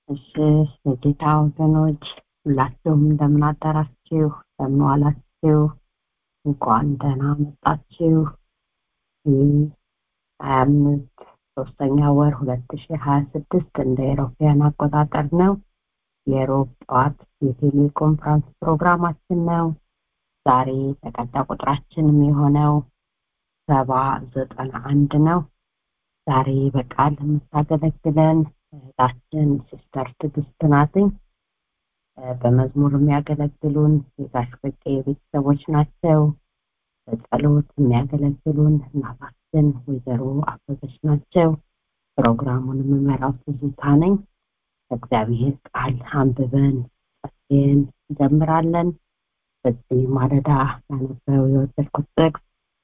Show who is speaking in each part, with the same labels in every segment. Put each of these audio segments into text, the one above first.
Speaker 1: እሺ የጌታ ወገኖች ሁላችሁም እንደምን አደራችሁ እንደምን ዋላችሁ እንኳን ደህና መጣችሁ ይህ ሀያ አምስት ሶስተኛ ወር ሁለት ሺ ሀያ ስድስት እንደ ኤሮፓያን አቆጣጠር ነው የሮብ ጠዋት የቴሌኮንፈረንስ ፕሮግራማችን ነው ዛሬ ተቀጣይ ቁጥራችንም የሆነው ሰባ ዘጠና አንድ ነው ዛሬ በቃል የምታገለግለን እህታችን ሲስተር ትግስት ናትኝ በመዝሙር የሚያገለግሉን የጋሽ በቄ ቤተሰቦች ናቸው በጸሎት የሚያገለግሉን እናታችን ወይዘሮ አበበች ናቸው ፕሮግራሙን የምመራው ትዝታ ነኝ እግዚአብሔር ቃል አንብበን ጸልየን እንጀምራለን በዚህ ማለዳ ያነበው የወደድኩት ጥቅስ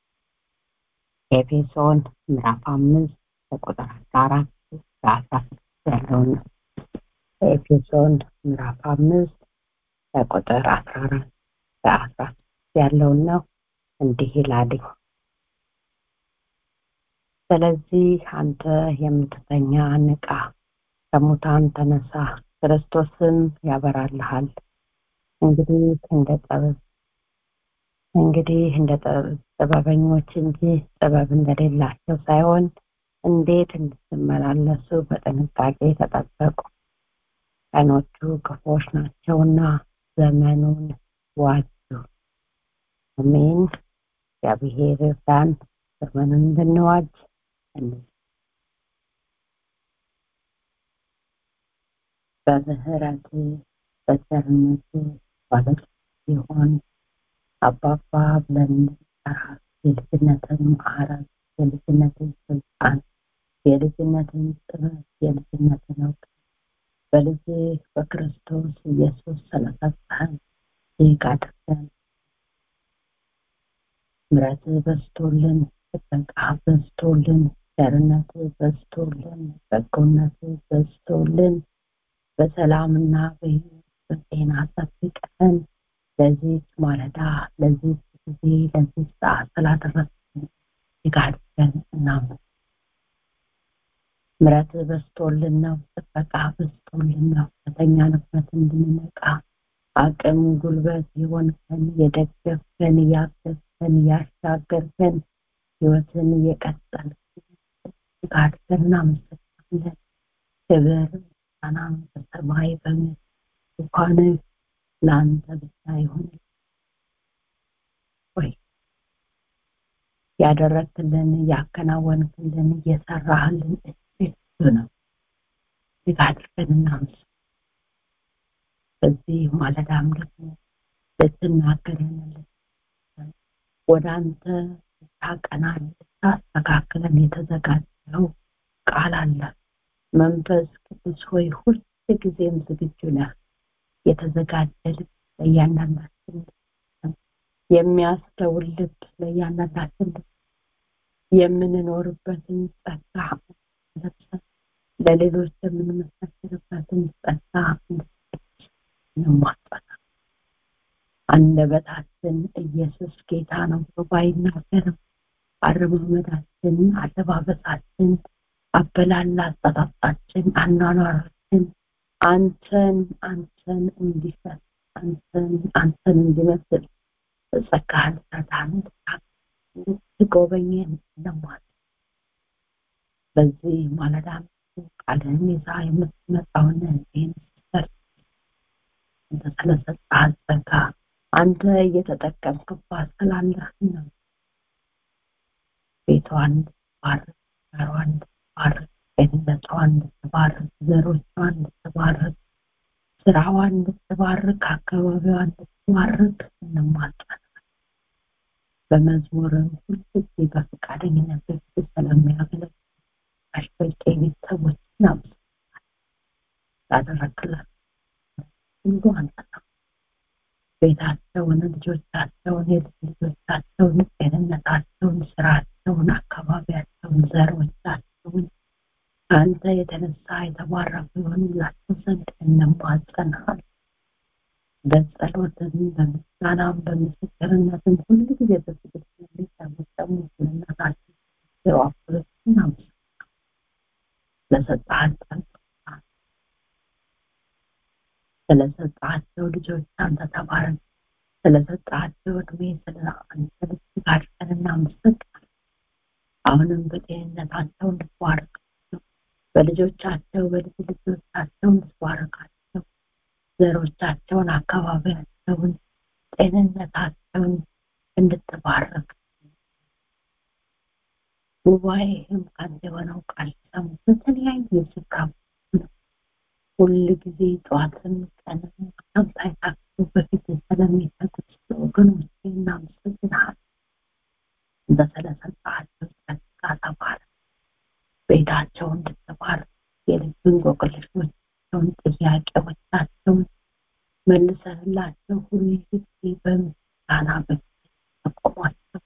Speaker 1: ኤፌሶን ምዕራፍ አምስት ከቁጥር አስራ አራት እስከ አስራ ስድስት ያለውን ኤፌሶን ምዕራፍ አምስት ከቁጥር አስራ አራት እስከ አስራ ስድስት ያለውን ነው እንዲህ ይላልኝ ስለዚህ አንተ የምትተኛ ንቃ ከሙታን ተነሳ ክርስቶስም ያበራልሃል እንግዲህ እንደ ጥበብ እንግዲህ እንደ ጥበበኞች እንጂ ጥበብ እንደሌላቸው ሳይሆን እንዴት እንድትመላለሱ በጥንቃቄ ተጠበቁ ቀኖቹ ክፎች ናቸውና ዘመኑን ዋጁ አሜን እግዚአብሔር እርዳን ዘመኑን እንድንዋጅ በምህረት በቸርነት ባለቅ ሲሆን አባባ ብለን እንጠራ የልጅነትን ማዕረግ የልጅነትን ስልጣን የልጅነትን ጥበብ የልጅነትን እውቀት በልጅ በክርስቶስ ኢየሱስ ስለሰጠህን ይህ አድርገን ምረት በዝቶልን ጥበቃ በዝቶልን ቸርነት በዝቶልን በጎነት በዝቶልን በሰላምና በህይወት በጤና ጠብቀን ለዚህ ማለዳ ለዚህ ጊዜ ለዚህ ሰዓት ስላደረስን ይጋድገን እናምን ምረት በዝቶልን ነው ጥበቃ በዝቶልን ነው ከተኛንበት እንድንነቃ አቅም ጉልበት የሆንከን የደገፍከን ያገዝከን ያሻገርከን ህይወትን እየቀጠል ጋድገን እናመሰግናለን ክብር ምስጋና በሰማይ በምድር እንኳን ለአንተ ብቻ ይሁን ወይ ያደረግክልን ያከናወንክልን እየሰራህልን እሱ ነው እጅግ አድርገን እናመስ በዚህ ማለዳም ደግሞ ልትናገረን ወደ አንተ ልታቀናን ልታስተካክለን የተዘጋጀው ቃል አለ መንፈስ ቅዱስ ሆይ ሁል ጊዜም ዝግጁ ነህ የተዘጋጀ ልብ ለእያንዳንዳችን የሚያስተውል ልብ ለእያንዳንዳችን የምንኖርበትን ጸጋ ለብሰን ለሌሎች የምንመሰክርበትን ጸጋ እንማጸና አንደበታችን ኢየሱስ ጌታ ነው ብሎ ባይናገርም አረማመዳችን አለባበሳችን አበላላ አጠጣጣችን አኗኗራችን አንተን አንተን እንዲፈት አንተን አንተን እንዲመስል ጸጋህን ሰታን እንድትጎበኘን ለማለት በዚህ ማለዳ ቃልህን ይዛ የምትመጣውን ይህን ስር አንተ ስለሰጠሃት ጸጋ አንተ እየተጠቀምክባት ስላለህ ነው ቤቷን እንድትባርክ ዘሯን እንድትባርክ ጤንነቷን እንድትባርክ ዘሮቿን እንድትባርክ ስራዋን እንድትባርክ አካባቢዋን እንድትባርክ እንማጸናል በመዝሙርም ሁልጊዜ በፈቃደኝነት በፊት ስለሚያገለግል አሽበቄ ቤተሰቦች እናመሰግናለን ላደረግላት ሁሉ አንተ ነው ቤታቸውን ልጆቻቸውን የልጅ ልጆቻቸውን ጤንነታቸውን ስራቸውን አካባቢያቸውን ዘሮቻቸውን አንተ የተነሳ የተባረኩ የሆኑላቸው ዘንድ እንማጸናል በጸሎትም በምስጋናም በምስክርነትም ሁሉ ጊዜ በፍቅር ስለሚጠመጠሙ ስለእናታችን ዋፍሮች እናመሰግናል ለሰጣን ስለሰጣቸው ልጆች አንተ ተባረክ። ስለሰጣቸው እድሜ ስለ አንተ እጅግ አድርገን እናመሰግናለን። አሁንም በጤንነታቸው እንድትባረካቸው፣ በልጆቻቸው በልጅ ልጆቻቸው እንድትባረካቸው፣ ዘሮቻቸውን፣ አካባቢያቸውን፣ ጤንነታቸውን እንድትባረክ ጉባኤህም ከአንተ የሆነው ቃል ሰሙ በተለያየ ስፍራ ሁል ጊዜ ጠዋትም ቀንም ማታም ሳይታክቱ በፊት ስለሚሰጡት ወገኖች እናመሰግንሃለን። በስለሰጣቸው ጸጋ ተባረክ። ቤታቸው እንድትባረክ የልብ እንቆቅልሾቻቸውን ጥያቄዎቻቸውን መልሰህላቸው ሁል ጊዜ በምስጋና በፊት ተቆሟቸው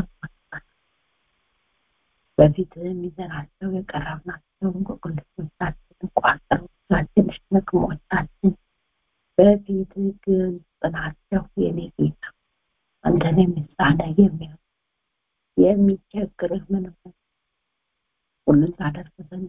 Speaker 1: በፊትህም ይዘናቸው የቀረብናቸው እንቆቅልሾቻችን ቋጠሮቻችን ሸክሞቻችን በፊትህ ግልጽ ናቸው የኔ ጌታ አንተን የሚሳነ የሚያ የሚቸግርህ ምንም ሁሉን ታደርግ ዘንድ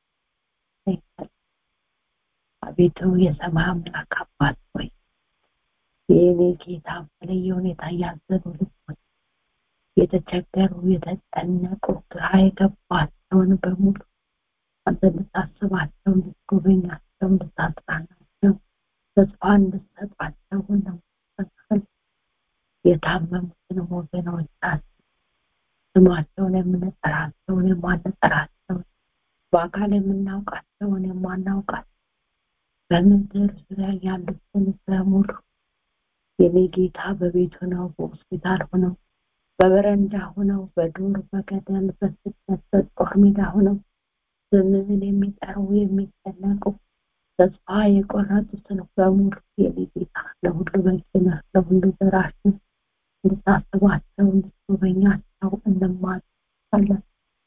Speaker 1: አቤቱ የሰማይ አምላክ አባት ሆይ የእኔ ጌታ በተለየ ሁኔታ ያዘኑ ልቦች የተቸገሩ የተጨነቁ ግራ የገባቸውን በሙሉ አንተ እንድታስባቸው እንድትጎበኛቸው እንድታጽናናቸው ተስፋ እንድትሰጣቸው እንደምትፈል የታመሙትን ወገኖቻችን ስማቸውን የምንጠራቸውን የማንጠራቸውን በአካል የምናውቃቸውን የማናውቃቸው በምድር ዙሪያ ያሉትን በሙሉ የኔ ጌታ በቤት ሆነው በሆስፒታል ሆነው በበረንዳ ሆነው በዱር በገደል በስደት በጦር ሜዳ ሆነው ስምህን የሚጠሩ የሚጨነቁ ተስፋ የቆረጡትን በሙሉ የኔ ጌታ ለሁሉ በቂ ነህ፣ ለሁሉ ደራሽ ነህ። እንድታስባቸው እንድትጎበኛቸው እንማጸናለን።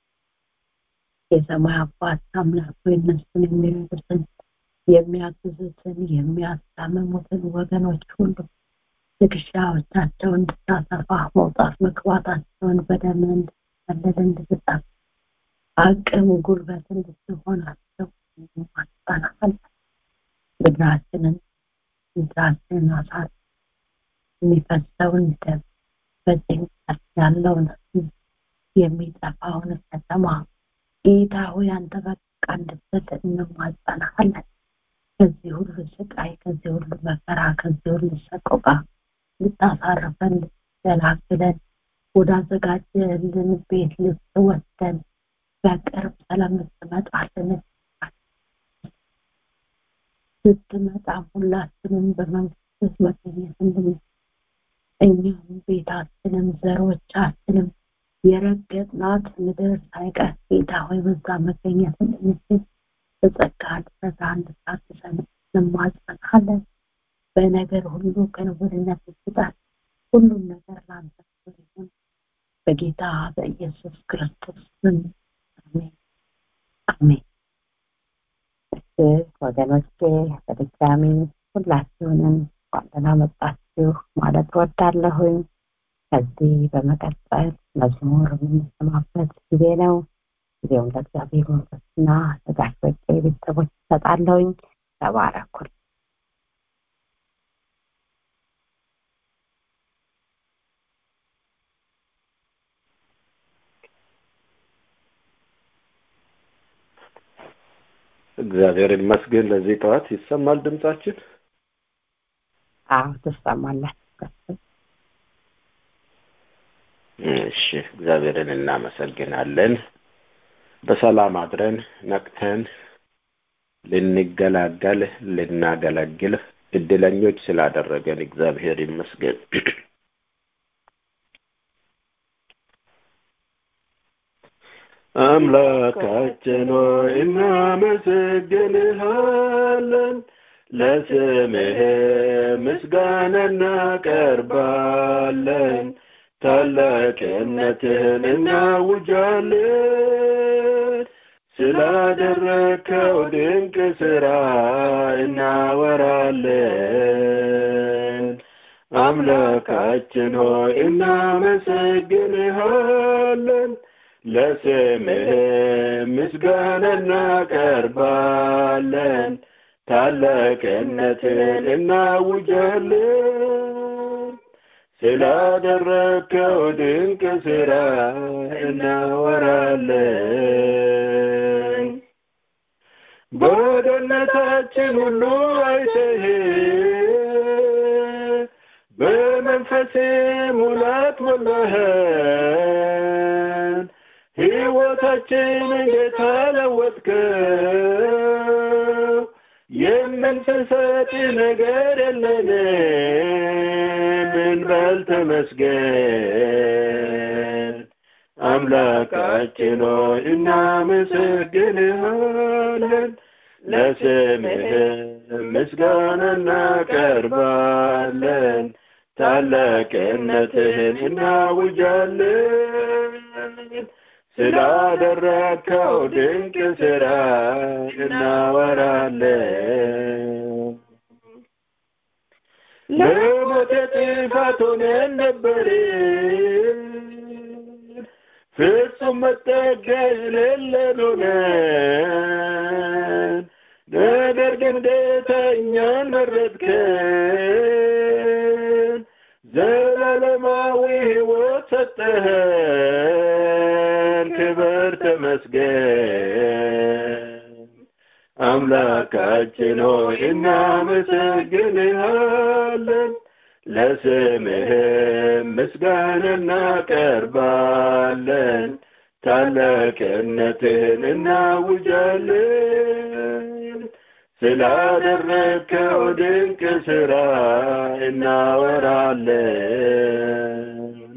Speaker 1: የሰማይ አባት አምላክ ሆይ እነሱን የሚረዱትን የሚያግዙትን የሚያስታምሙትን ወገኖች ሁሉ ትከሻዎቻቸውን እንድታሰፋ መውጣት መግባታቸውን በደም እንድትቀልል እንድትጠብ አቅም ጉልበት እንድትሆናቸው እንማጸናለን። ምድራችንን ምድራችንን አሳት የሚፈሰውን ደም በጭንቀት ያለውን የሚጠፋውን ከተማ ጌታ ሆይ አንተ በቃ እንድትል እንማጸናለን። ከዚህ ሁሉ ስቃይ፣ ከዚህ ሁሉ መከራ፣ ከዚህ ሁሉ ሰቆቃ ልታሳርፈን ልትገላግለን ወዳዘጋጀልን ቤት ልትወስደን በቅርብ ስለምትመጣልን ስትመጣ ሁላችንም በመንግስት መገኘት እንድን እኛም ቤታችንም ዘሮቻችንም የረገጥናት ምድር ሳይቀር ጌታ ሆይ በዛ መገኘት እንድንችል በጸጋ ድረጋ እንድታግዘን እንማጸናለን። በነገር ሁሉ ክንውንነት ስጣት። ሁሉም ነገር ለአንተ ይሁን በጌታ በኢየሱስ ክርስቶስ ስም አሜን አሜን። ወገኖቼ በድጋሚ ሁላችሁንም እንኳን ደህና መጣችሁ ማለት ወዳለሁኝ። ከዚህ በመቀጠል መዝሙር የምንሰማበት ጊዜ ነው። ጊዜውን ለእግዚአብሔር መንፈስና ለጋሽ በቄ ቤተሰቦች ይሰጣለሁኝ። ተባረኩል።
Speaker 2: እግዚአብሔር ይመስገን። ለዚህ ጠዋት ይሰማል ድምጻችን?
Speaker 1: አዎ ትሰማላችሁ።
Speaker 2: እሺ፣ እግዚአብሔርን እናመሰግናለን። በሰላም አድረን ነቅተን ልንገላገል ልናገለግል እድለኞች ስላደረገን እግዚአብሔር ይመስገን። አምላካችን ሆይ እናመሰግንሃለን፣ ለስምህ ምስጋና እናቀርባለን፣ ታላቅነትህን እናውጃለን። ስላደረግከው ድንቅ ስራ እናወራለን። አምላካችን ሆይ እናመሰግንሃለን ለስምህ ምስጋና እናቀርባለን። ታላቅነትን እናውጃለን ስላደረግከው ድንቅ ስራ እናወራለን በደነታችን ሁሉ አይተህ በመንፈስ ሙላት ሞላኸን ሕይወታችንን ጌታ ለወጥከው የምንሰጥ ነገር የለንም እንበል ተመስገን አምላካችን ሆይ እናመሰግንሃለን ለስምህ ምስጋና እናቀርባለን ታላቅነትህን እናውጃለን ስላደረግከው ድንቅ ስራ እናወራለን ለሞት ጥፋት ሆነን ነበርን ፍጹም መጠጊያ የሌለን ሆነን ነገር ግን ጌታ እኛን መረጥከን ዘላለማዊ ሕይወት ሰጠኸን ክብር ተመስገን አምላካችን ሆይ እናመሰግንሃለን ለስምህም ምስጋና እናቀርባለን ታላቅነትህን እናውጃለን ስላደረግከው ድንቅ ስራ እናወራለን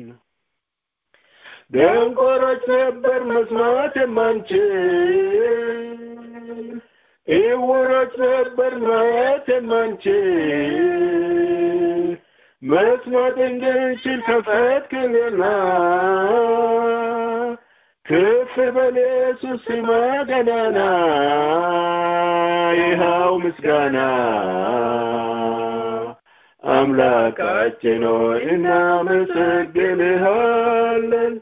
Speaker 2: ደንቆሮች ነበር መስማት የማንችል እውሮች ነበር ማየት የማንችል መስማት እንድንችል ከፈትክልና ክፍ በል ኢየሱስ ስማ ገናና ይኸው ምስጋና አምላካችን ሆይ እናመሰግንሃለን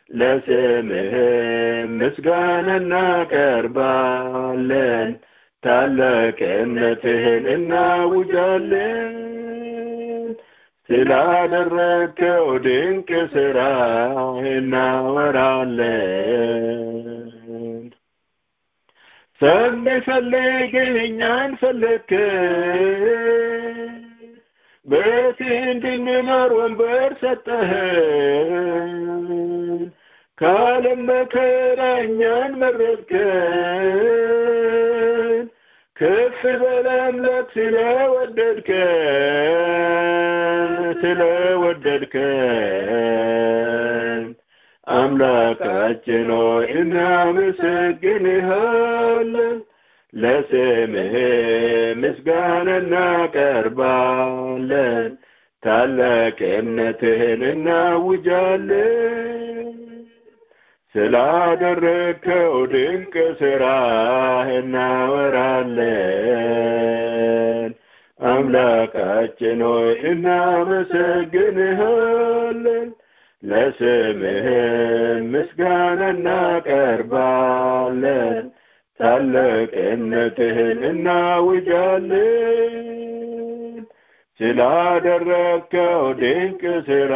Speaker 2: ለስምህም ምስጋና እናቀርባለን ታላቅነትህን እናውጃለን ስላደረግከው ድንቅ ስራ እናወራለን ሳንፈልግህ እኛን ፈለግከን በፊት እንድንኖር ወንበር ሰጠህን ከዓለም መከራ እኛን መረጥከን ከፍ በል አምላክ ስለወደድከን ስለወደድከን አምላካችን ሆይ እናመሰግንሃለን ለስምህ ምስጋና እናቀርባለን ታላቅነትህን እናውጃለን ስላደረግከው ድንቅ ስራ እናወራለን አምላካችን ሆይ እናመሰግንሃለን ለስምህ ምስጋና እናቀርባለን ታላቅነትህን እናውጃለን ስላደረግከው ድንቅ ስራ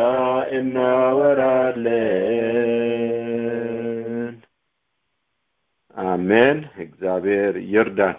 Speaker 2: እናወራለን አሜን እግዚአብሔር ይርዳን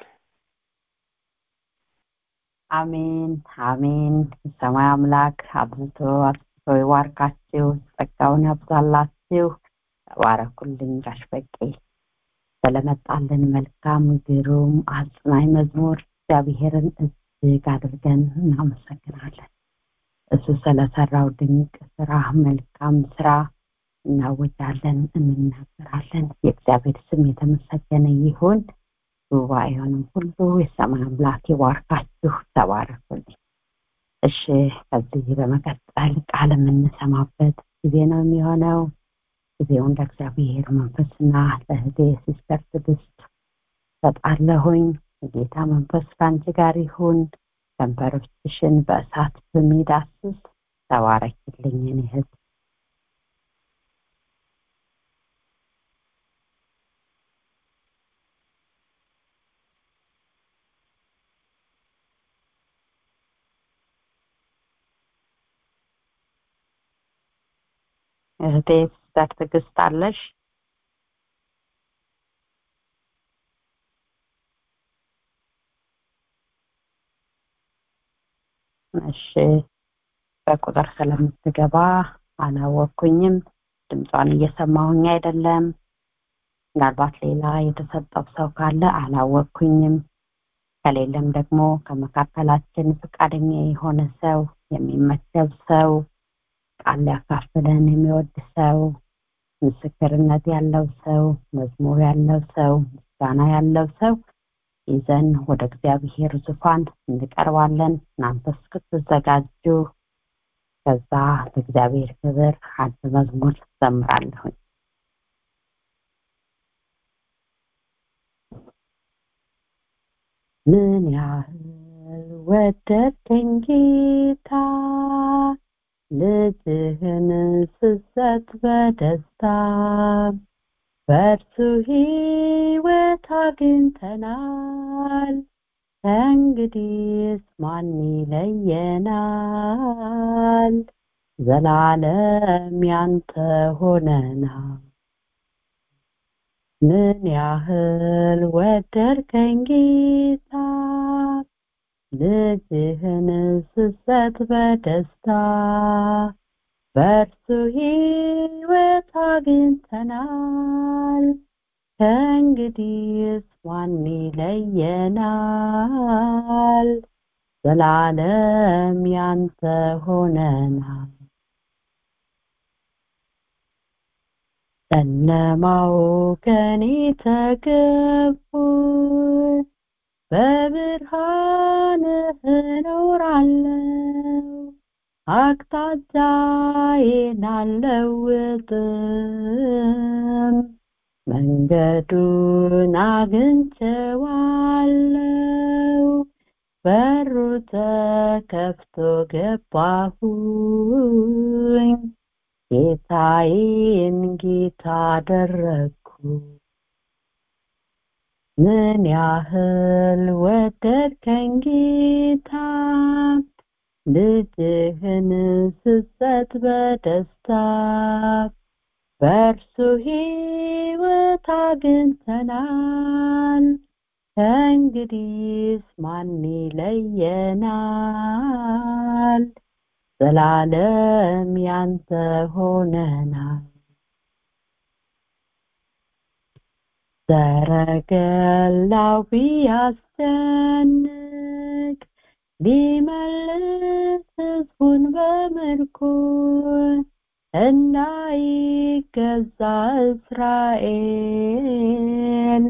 Speaker 1: አሜን አሜን ሰማይ አምላክ አብዝቶ አብዝቶ ይዋርካችሁ ጸጋውን ያብዛላችሁ ተባረኩልኝ ጋሽ በቄ ስለመጣልን መልካም ግሩም አጽናኝ መዝሙር እግዚአብሔርን እጅግ አድርገን እናመሰግናለን እሱ ስለሰራው ድንቅ ስራ መልካም ስራ እናወጃለን እንናገራለን የእግዚአብሔር ስም የተመሰገነ ይሁን ጉባኤውንም ሁሉ የሰማይ አምላክ ይባርካችሁ ተባረኩልኝ እሺ ከዚህ በመቀጠል ቃል የምንሰማበት ጊዜ ነው የሚሆነው ጊዜውን ለእግዚአብሔር መንፈስና ለእህቴ ሲስተር ትዕግስት ሰጣለሁኝ የጌታ መንፈስ ከአንቺ ጋር ይሁን ከንፈሮችሽን በእሳት በሚዳስስ ተባረኪልኝ እኔ እህት እህቴ ሲስተር ትዕግስት አለሽ እሺ በቁጥር ስለምትገባ አላወቅኩኝም ድምጿን እየሰማሁኝ አይደለም ምናልባት ሌላ የተሰጠው ሰው ካለ አላወቅኩኝም ከሌለም ደግሞ ከመካከላችን ፈቃደኛ የሆነ ሰው የሚመደብ ሰው ቃል ሊያካፍለን የሚወድ ሰው ምስክርነት ያለው ሰው መዝሙር ያለው ሰው ምስጋና ያለው ሰው ይዘን ወደ እግዚአብሔር ዙፋን እንቀርባለን እናንተ እስክትዘጋጁ ከዛ ለእግዚአብሔር ክብር አንድ መዝሙር ዘምራለሁኝ ምን ያህል ወደድከኝ ጌታ ልጅህን ስሰጥ በደስታ በእርሱ ሕይወት አግኝተናል ከእንግዲህስ ማን ይለየናል ዘላለም ያንተ ሆነናል ምን ያህል ወደድከኝ ጌታ ልጅህን ስሰጥ በደስታ በእርሱ ሕይወት አግኝተናል ከእንግዲህስ ማን ይለየናል ዘላለም ያንተ ሆነናል ጨለማው ከኔ ተገፉ በብርሃንህ እኖራለሁ አቅጣጫዬን አልለውጥም መንገዱን አግኝቼዋለሁ በሩ ተከፍቶ ገባሁኝ ጌታዬን ጌታ አደረግኩ ምን ያህል ወደድከኝ ጌታ ልጅህን ስሰጥ በደስታ በእርሱ ሕይወት አግኝተናል ከእንግዲህስ ማን ይለየናል ዘላለም ያንተ ሆነናል ሰረገላው ቢያስጨንቅ ሊመልስ ህዝቡን በምርኮ እንዳይገዛ እስራኤል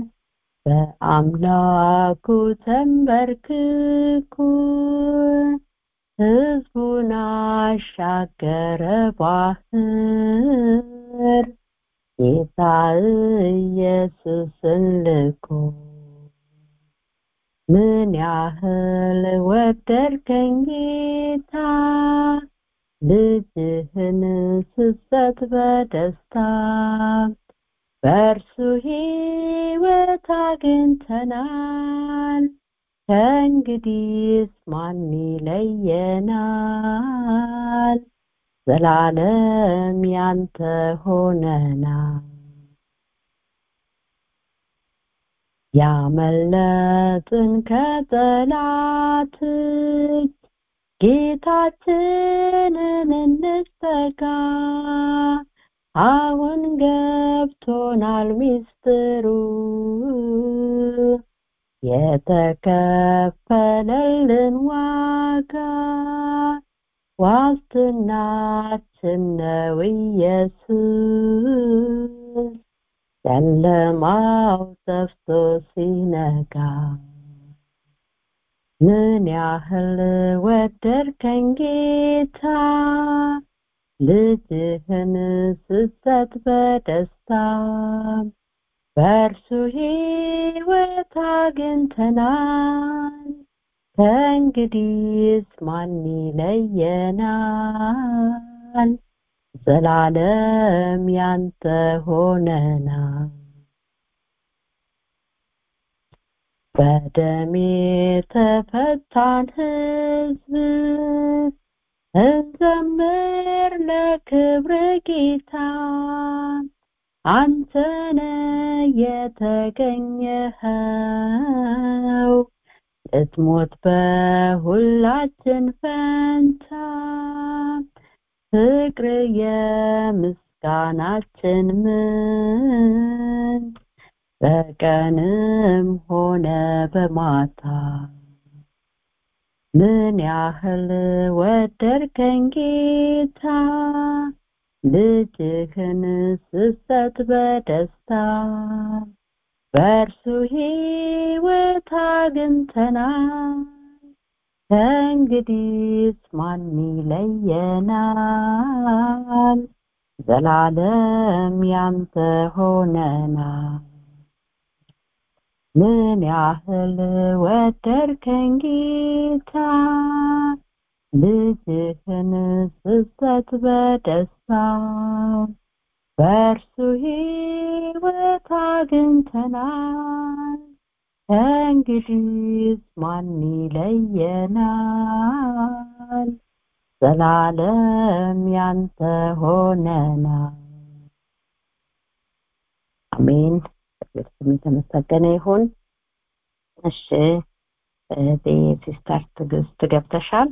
Speaker 1: በአምላኩ ተንበርክኮ ህዝቡን አሻገረ ባህር ጌታ ኢየሱስን ልኮ ምን ያህል ወደድከኝ ጌታ ልጅህን ስሰጥ በደስታ በእርሱ ሕይወት አግኝተናል ከእንግዲህስ ማን ይለየናል ዘላለም ያንተ ሆነናል ያመለጥን ከጠላት እጅ ጌታችንን እንጠጋ አሁን ገብቶናል ሚስጥሩ የተከፈለልን ዋጋ ዋስትናችን ነው ኢየሱስ ጨለማው ጠፍቶ ሲነጋ ምን ያህል ወደድከኝ ጌታ ልጅህን ስሰጥ በደስታ በእርሱ ሕይወት አግኝተናል ከእንግዲህስ ማን ይለየናል ዘላለም ያንተ ሆነናል በደም የተፈታን ህዝብ እንዘምር ለክብር ጌታ አንተነ የተገኘኸው ልትሞት በሁላችን ፈንታ ፍቅር የምስጋናችን ምንጭ በቀንም ሆነ በማታ ምን ያህል ወደድከኝ ጌታ ልጅህን ስሰጥ በደስታ በእርሱ ሕይወት አግኝተናል ከእንግዲህስ ማን ይለየናል ዘላለም ያንተ ሆነናል ምን ያህል ወደድከኝ ጌታ ልጅህን ስሰጥ በደስታ በእርሱ ሕይወት አግኝተናል ከእንግዲህስ ማን ይለየናል ዘላለም ያንተ ሆነናል አሜን እግዚአብሔር ስም የተመሰገነ ይሁን እሺ እህቴ ሲስተር ትዕግስት ገብተሻል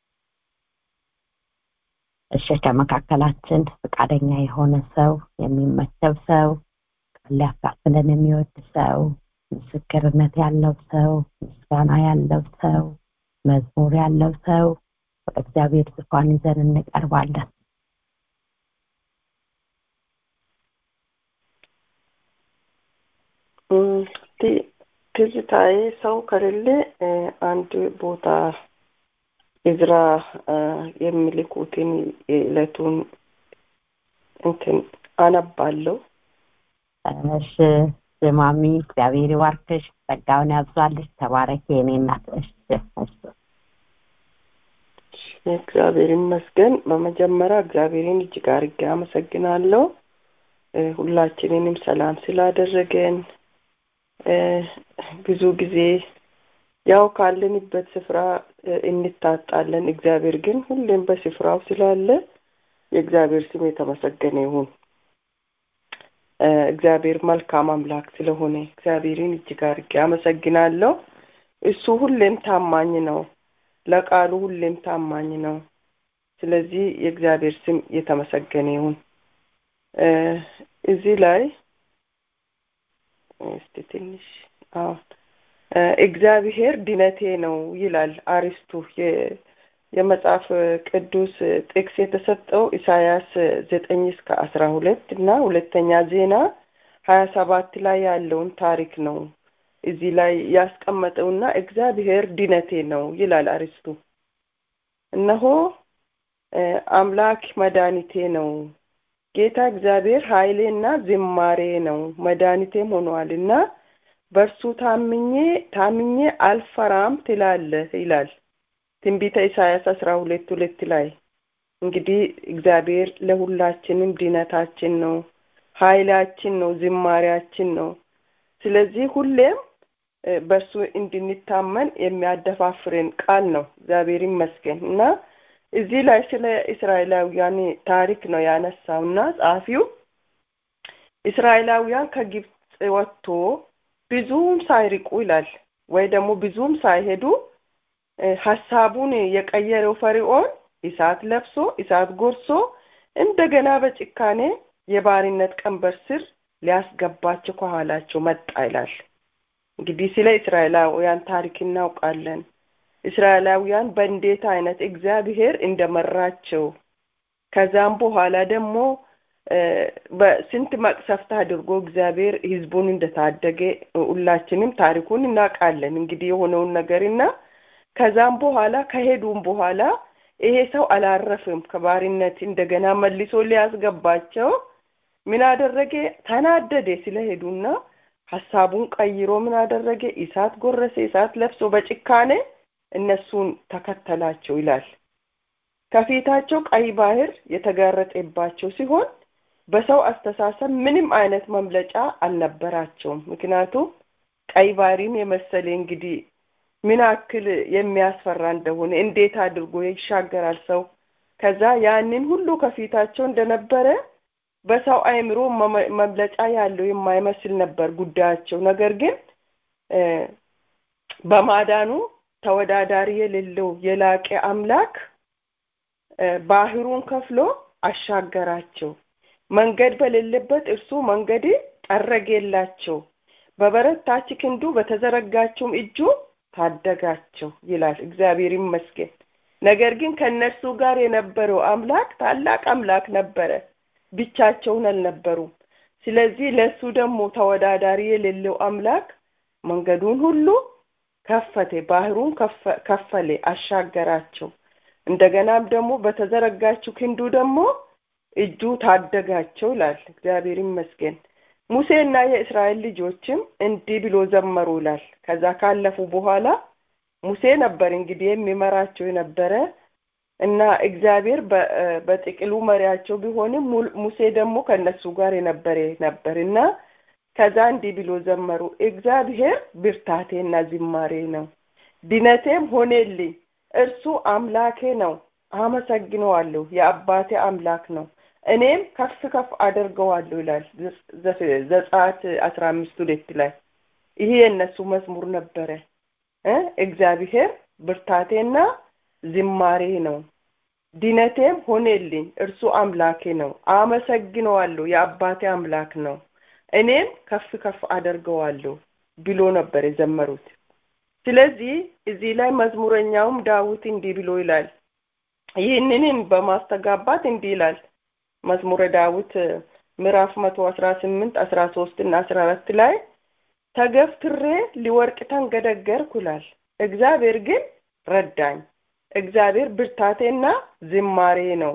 Speaker 1: እሺ ከመካከላችን ፈቃደኛ የሆነ ሰው የሚመቸው ሰው ሊያካፍለን የሚወድ ሰው ምስክርነት ያለው ሰው ምስጋና ያለው ሰው መዝሙር ያለው ሰው ወደ እግዚአብሔር ዙፋን ይዘን እንቀርባለን
Speaker 3: ትዝታዬ ሰው ከሌለ አንድ ቦታ እዝራ የሚልኩትን የዕለቱን እንትን አነባለሁ
Speaker 1: እሺ ማሚ እግዚአብሔር ይባርክሽ ጸጋውን ያብዛልሽ ተባረክ የኔ እናት እሺ
Speaker 3: እግዚአብሔር ይመስገን በመጀመሪያ እግዚአብሔርን እጅግ አድርጌ አመሰግናለሁ ሁላችንንም ሰላም ስላደረገን ብዙ ጊዜ ያው ካለንበት ስፍራ እንታጣለን እግዚአብሔር ግን ሁሌም በስፍራው ስላለ የእግዚአብሔር ስም የተመሰገነ ይሁን እግዚአብሔር መልካም አምላክ ስለሆነ እግዚአብሔርን እጅግ አድርጌ አመሰግናለሁ እሱ ሁሌም ታማኝ ነው ለቃሉ ሁሌም ታማኝ ነው ስለዚህ የእግዚአብሔር ስም የተመሰገነ ይሁን እዚህ ላይ እስቲ ትንሽ እግዚአብሔር ድነቴ ነው ይላል አሪስቱ የመጽሐፍ ቅዱስ ጥቅስ የተሰጠው ኢሳያስ ዘጠኝ እስከ አስራ ሁለት እና ሁለተኛ ዜና ሀያ ሰባት ላይ ያለውን ታሪክ ነው እዚህ ላይ ያስቀመጠውና እግዚአብሔር ድነቴ ነው ይላል አሪስቱ እነሆ አምላክ መድኃኒቴ ነው ጌታ እግዚአብሔር ኃይሌና ዝማሬ ነው መድኃኒቴም ሆኗልና በእርሱ ታምኜ ታምኜ አልፈራም ትላለህ ይላል ትንቢተ ኢሳያስ አስራ ሁለት ሁለት ላይ እንግዲህ እግዚአብሔር ለሁላችንም ድነታችን ነው ኃይላችን ነው ዝማሪያችን ነው ስለዚህ ሁሌም በእርሱ እንድንታመን የሚያደፋፍረን ቃል ነው እግዚአብሔር ይመስገን እና እዚህ ላይ ስለ እስራኤላውያን ታሪክ ነው ያነሳው እና ጸሐፊው እስራኤላውያን ከግብፅ ወጥቶ ብዙም ሳይርቁ ይላል ወይ ደግሞ ብዙም ሳይሄዱ ሀሳቡን የቀየረው ፈርዖን እሳት ለብሶ እሳት ጎርሶ እንደገና በጭካኔ የባርነት ቀንበር ስር ሊያስገባቸው ከኋላቸው መጣ ይላል እንግዲህ ስለ እስራኤላውያን ታሪክ እናውቃለን እስራኤላውያን በእንዴት አይነት እግዚአብሔር እንደመራቸው ከዛም በኋላ ደግሞ በስንት መቅሰፍት አድርጎ እግዚአብሔር ህዝቡን እንደታደገ ሁላችንም ታሪኩን እናውቃለን እንግዲህ የሆነውን ነገርና ከዛም በኋላ ከሄዱም በኋላ ይሄ ሰው አላረፍም ከባሪነት እንደገና መልሶ ሊያስገባቸው ምን አደረገ ተናደደ ስለሄዱና ሀሳቡን ቀይሮ ምን አደረገ እሳት ጎረሰ እሳት ለብሶ በጭካኔ እነሱን ተከተላቸው ይላል ከፊታቸው ቀይ ባህር የተጋረጠባቸው ሲሆን በሰው አስተሳሰብ ምንም አይነት መምለጫ አልነበራቸውም ምክንያቱም ቀይ ባህርን የመሰለ እንግዲህ ምን አክል የሚያስፈራ እንደሆነ እንዴት አድርጎ ይሻገራል ሰው ከዛ ያንን ሁሉ ከፊታቸው እንደነበረ በሰው አእምሮ መግለጫ ያለው የማይመስል ነበር ጉዳያቸው። ነገር ግን በማዳኑ ተወዳዳሪ የሌለው የላቀ አምላክ ባህሩን ከፍሎ አሻገራቸው። መንገድ በሌለበት እርሱ መንገድ ጠረገላቸው። በበረታች ክንዱ በተዘረጋችውም እጁ ታደጋቸው ይላል። እግዚአብሔር ይመስገን። ነገር ግን ከእነርሱ ጋር የነበረው አምላክ ታላቅ አምላክ ነበረ። ብቻቸውን አልነበሩም። ስለዚህ ለእሱ ደግሞ ተወዳዳሪ የሌለው አምላክ መንገዱን ሁሉ ከፈተ፣ ባህሩን ከፈለ፣ አሻገራቸው። እንደገናም ደግሞ በተዘረጋችው ክንዱ ደግሞ እጁ ታደጋቸው ይላል። እግዚአብሔር ይመስገን። ሙሴና የእስራኤል ልጆችም እንዲህ ብሎ ዘመሩ ይላል። ከዛ ካለፉ በኋላ ሙሴ ነበር እንግዲህ የሚመራቸው የነበረ እና እግዚአብሔር በጥቅሉ መሪያቸው ቢሆንም ሙሴ ደግሞ ከነሱ ጋር የነበረ ነበር እና ከዛ እንዲህ ብሎ ዘመሩ። እግዚአብሔር ብርታቴና ዝማሬ ነው፣ ድነቴም ሆኔልኝ። እርሱ አምላኬ ነው፣ አመሰግነዋለሁ። የአባቴ አምላክ ነው፣ እኔም ከፍ ከፍ አደርገዋለሁ ይላል ዘጸአት አስራ አምስት ሁለት ላይ ይሄ የእነሱ መዝሙር ነበረ። እግዚአብሔር ብርታቴና ዝማሬ ነው፣ ድነቴም ሆኔልኝ። እርሱ አምላኬ ነው፣ አመሰግነዋለሁ። የአባቴ አምላክ ነው እኔም ከፍ ከፍ አደርገዋለሁ ብሎ ነበር የዘመሩት። ስለዚህ እዚህ ላይ መዝሙረኛውም ዳዊት እንዲህ ብሎ ይላል። ይህንንም በማስተጋባት እንዲህ ይላል መዝሙረ ዳዊት ምዕራፍ መቶ አስራ ስምንት አስራ ሶስት እና አስራ አራት ላይ ተገፍትሬ ሊወርቅ ተንገደገርኩ ይላል። እግዚአብሔር ግን ረዳኝ። እግዚአብሔር ብርታቴና ዝማሬ ነው፣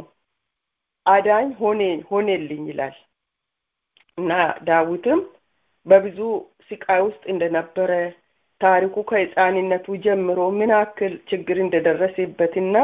Speaker 3: አዳኝ ሆኔ ሆኔልኝ ይላል። እና ዳዊትም በብዙ ስቃይ ውስጥ እንደነበረ ታሪኩ ከሕፃንነቱ ጀምሮ ምን ያክል ችግር እንደደረሰበትና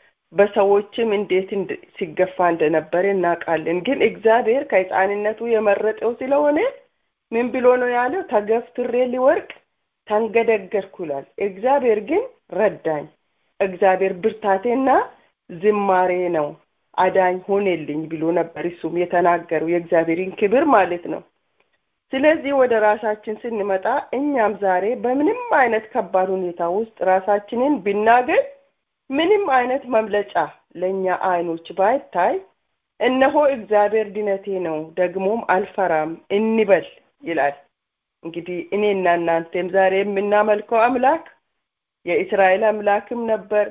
Speaker 3: በሰዎችም እንዴት ሲገፋ እንደነበረ እናውቃለን። ግን እግዚአብሔር ከሕፃንነቱ የመረጠው ስለሆነ ምን ብሎ ነው ያለው? ተገፍትሬ ሊወርቅ ተንገደገርኩ ይላል። እግዚአብሔር ግን ረዳኝ። እግዚአብሔር ብርታቴና ዝማሬ ነው አዳኝ ሆኔልኝ ብሎ ነበር እሱም የተናገረው የእግዚአብሔርን ክብር ማለት ነው። ስለዚህ ወደ ራሳችን ስንመጣ እኛም ዛሬ በምንም አይነት ከባድ ሁኔታ ውስጥ ራሳችንን ብናገኝ ምንም አይነት መምለጫ ለእኛ አይኖች ባይታይ እነሆ እግዚአብሔር ድነቴ ነው ደግሞም አልፈራም እንበል ይላል። እንግዲህ እኔና እናንተም ዛሬ የምናመልከው አምላክ የእስራኤል አምላክም ነበር፣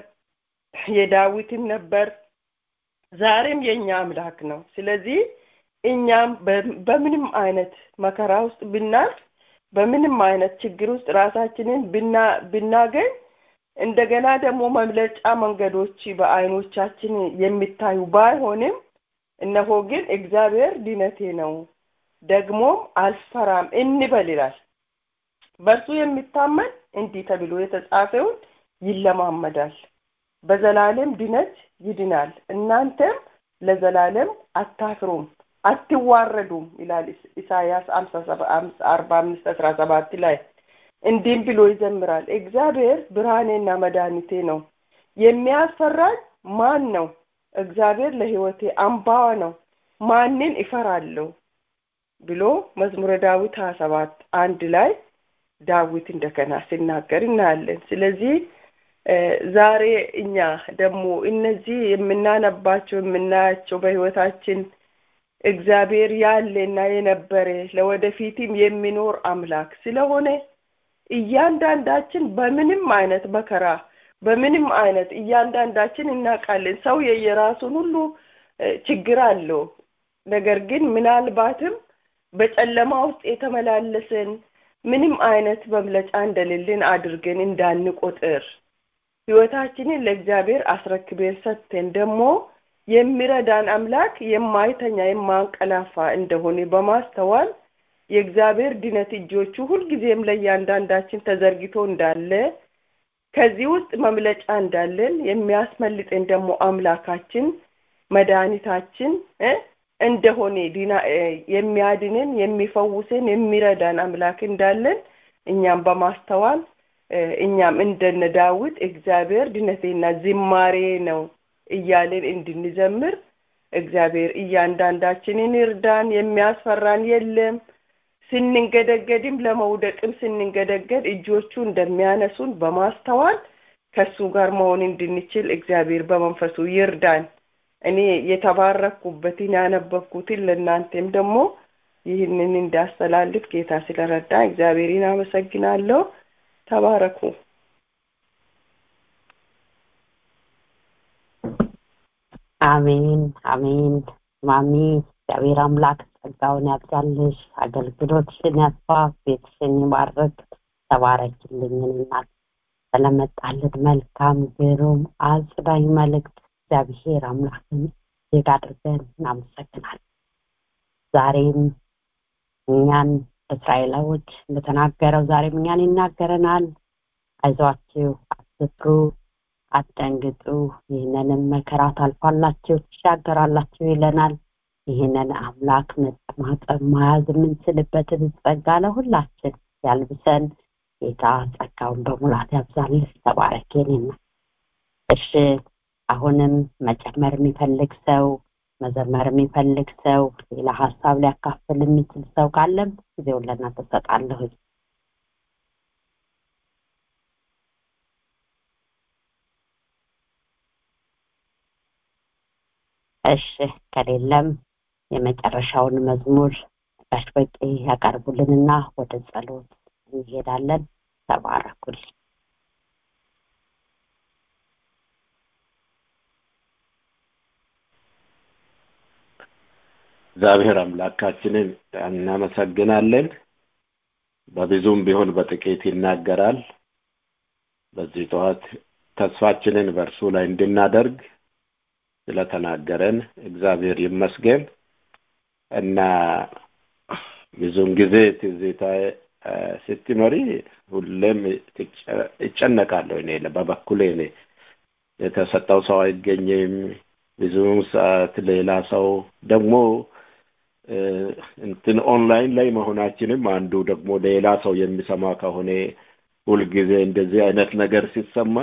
Speaker 3: የዳዊትም ነበር፣ ዛሬም የእኛ አምላክ ነው። ስለዚህ እኛም በምንም አይነት መከራ ውስጥ ብናልፍ፣ በምንም አይነት ችግር ውስጥ ራሳችንን ብናገኝ እንደገና ደግሞ መምለጫ መንገዶች በአይኖቻችን የሚታዩ ባይሆንም እነሆ ግን እግዚአብሔር ድነቴ ነው ደግሞም አልፈራም እንበል ይላል። በእርሱ የሚታመን እንዲህ ተብሎ የተጻፈውን ይለማመዳል፣ በዘላለም ድነት ይድናል። እናንተም ለዘላለም አታፍሩም አትዋረዱም ይላል ኢሳያስ አርባ አምስት አስራ ሰባት ላይ እንዲህም ብሎ ይዘምራል። እግዚአብሔር ብርሃኔና መድኃኒቴ ነው፣ የሚያስፈራኝ ማን ነው? እግዚአብሔር ለሕይወቴ አምባዋ ነው፣ ማንን እፈራለሁ? ብሎ መዝሙረ ዳዊት ሀያ ሰባት አንድ ላይ ዳዊት እንደገና ሲናገር እናያለን። ስለዚህ ዛሬ እኛ ደግሞ እነዚህ የምናነባቸው የምናያቸው በሕይወታችን እግዚአብሔር ያለና የነበረ ለወደፊትም የሚኖር አምላክ ስለሆነ እያንዳንዳችን በምንም አይነት መከራ በምንም አይነት እያንዳንዳችን እናውቃለን። ሰው የየራሱን ሁሉ ችግር አለው። ነገር ግን ምናልባትም በጨለማ ውስጥ የተመላለስን ምንም አይነት መምለጫ እንደሌለን አድርገን እንዳንቆጥር ሕይወታችንን ለእግዚአብሔር አስረክቤን ሰጥተን ደግሞ የሚረዳን አምላክ የማይተኛ የማንቀላፋ እንደሆነ በማስተዋል የእግዚአብሔር ድነት እጆቹ ሁልጊዜም ለእያንዳንዳችን ተዘርግቶ እንዳለ ከዚህ ውስጥ መምለጫ እንዳለን የሚያስመልጠን ደግሞ አምላካችን መድኃኒታችን እንደሆነ ዲና የሚያድንን የሚፈውስን የሚረዳን አምላክ እንዳለን እኛም በማስተዋል እኛም እንደነ ዳዊት እግዚአብሔር ድነቴና ዝማሬ ነው እያልን እንድንዘምር እግዚአብሔር እያንዳንዳችንን ይርዳን። የሚያስፈራን የለም። ስንንገደገድም ለመውደቅም ስንንገደገድ እጆቹ እንደሚያነሱን በማስተዋል ከሱ ጋር መሆን እንድንችል እግዚአብሔር በመንፈሱ ይርዳን። እኔ የተባረኩበትን ያነበብኩትን ለእናንተም ደግሞ ይህንን እንዳስተላልፍ ጌታ ስለረዳ እግዚአብሔርን አመሰግናለሁ። ተባረኩ።
Speaker 1: አሜን አሜን። ማሚ እግዚአብሔር አምላክ ጸጋውን ያብዛልሽ፣ አገልግሎትሽን ያስፋ፣ ቤትሽን ይባርክ። ተባረኪልኝ እናት ስለመጣልን መልካም ግሩም አጽዳኝ መልእክት እግዚአብሔር አምላክን እጅግ አድርገን እናመሰግናለን። ዛሬም እኛን እስራኤላዎች እንደተናገረው ዛሬም እኛን ይናገረናል። አይዟችሁ፣ አትፍሩ፣ አትደንግጡ፣ ይህንንም መከራ ታልፋላችሁ፣ ትሻገራላችሁ ይለናል። ይህንን አምላክ መጠማጠም መያዝ የምንችልበትን ጸጋ ለሁላችን ያልብሰን። ጌታ ጸጋውን በሙላት ያብዛልህ። ተባረኬንና እሺ አሁንም መጨመር የሚፈልግ ሰው መዘመር የሚፈልግ ሰው ሌላ ሀሳብ ሊያካፍል የሚችል ሰው ካለም ጊዜውን ለእናንተ እሰጣለሁ። እሺ ከሌለም የመጨረሻውን መዝሙር ጋሽ በቄ ያቀርቡልንና ወደ ጸሎት እንሄዳለን። ተባረኩልኝ።
Speaker 2: እግዚአብሔር አምላካችንን እናመሰግናለን። በብዙም ቢሆን በጥቂት ይናገራል። በዚህ ጠዋት ተስፋችንን በእርሱ ላይ እንድናደርግ ስለተናገረን እግዚአብሔር ይመስገን እና ብዙውን ጊዜ ትዝታ ስትመሪ ሁሌም ይጨነቃለሁ። እኔ በበኩሌ እኔ የተሰጠው ሰው አይገኝም። ብዙውን ሰዓት ሌላ ሰው ደግሞ እንትን ኦንላይን ላይ መሆናችንም አንዱ ደግሞ ሌላ ሰው የሚሰማ ከሆነ ሁልጊዜ እንደዚህ አይነት ነገር ሲሰማ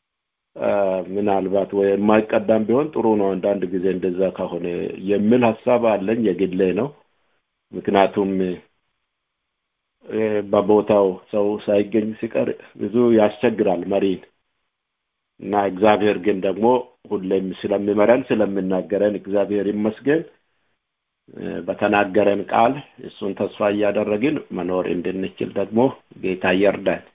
Speaker 2: ምናልባት ወይ የማይቀዳም ቢሆን ጥሩ ነው። አንዳንድ ጊዜ እንደዛ ከሆነ የሚል ሀሳብ አለኝ። የግሌ ነው። ምክንያቱም በቦታው ሰው ሳይገኝ ሲቀር ብዙ ያስቸግራል መሪን እና እግዚአብሔር ግን ደግሞ ሁሌም ስለሚመረን ስለምናገረን እግዚአብሔር ይመስገን። በተናገረን ቃል እሱን ተስፋ እያደረግን መኖር እንድንችል ደግሞ ጌታ ይርዳን።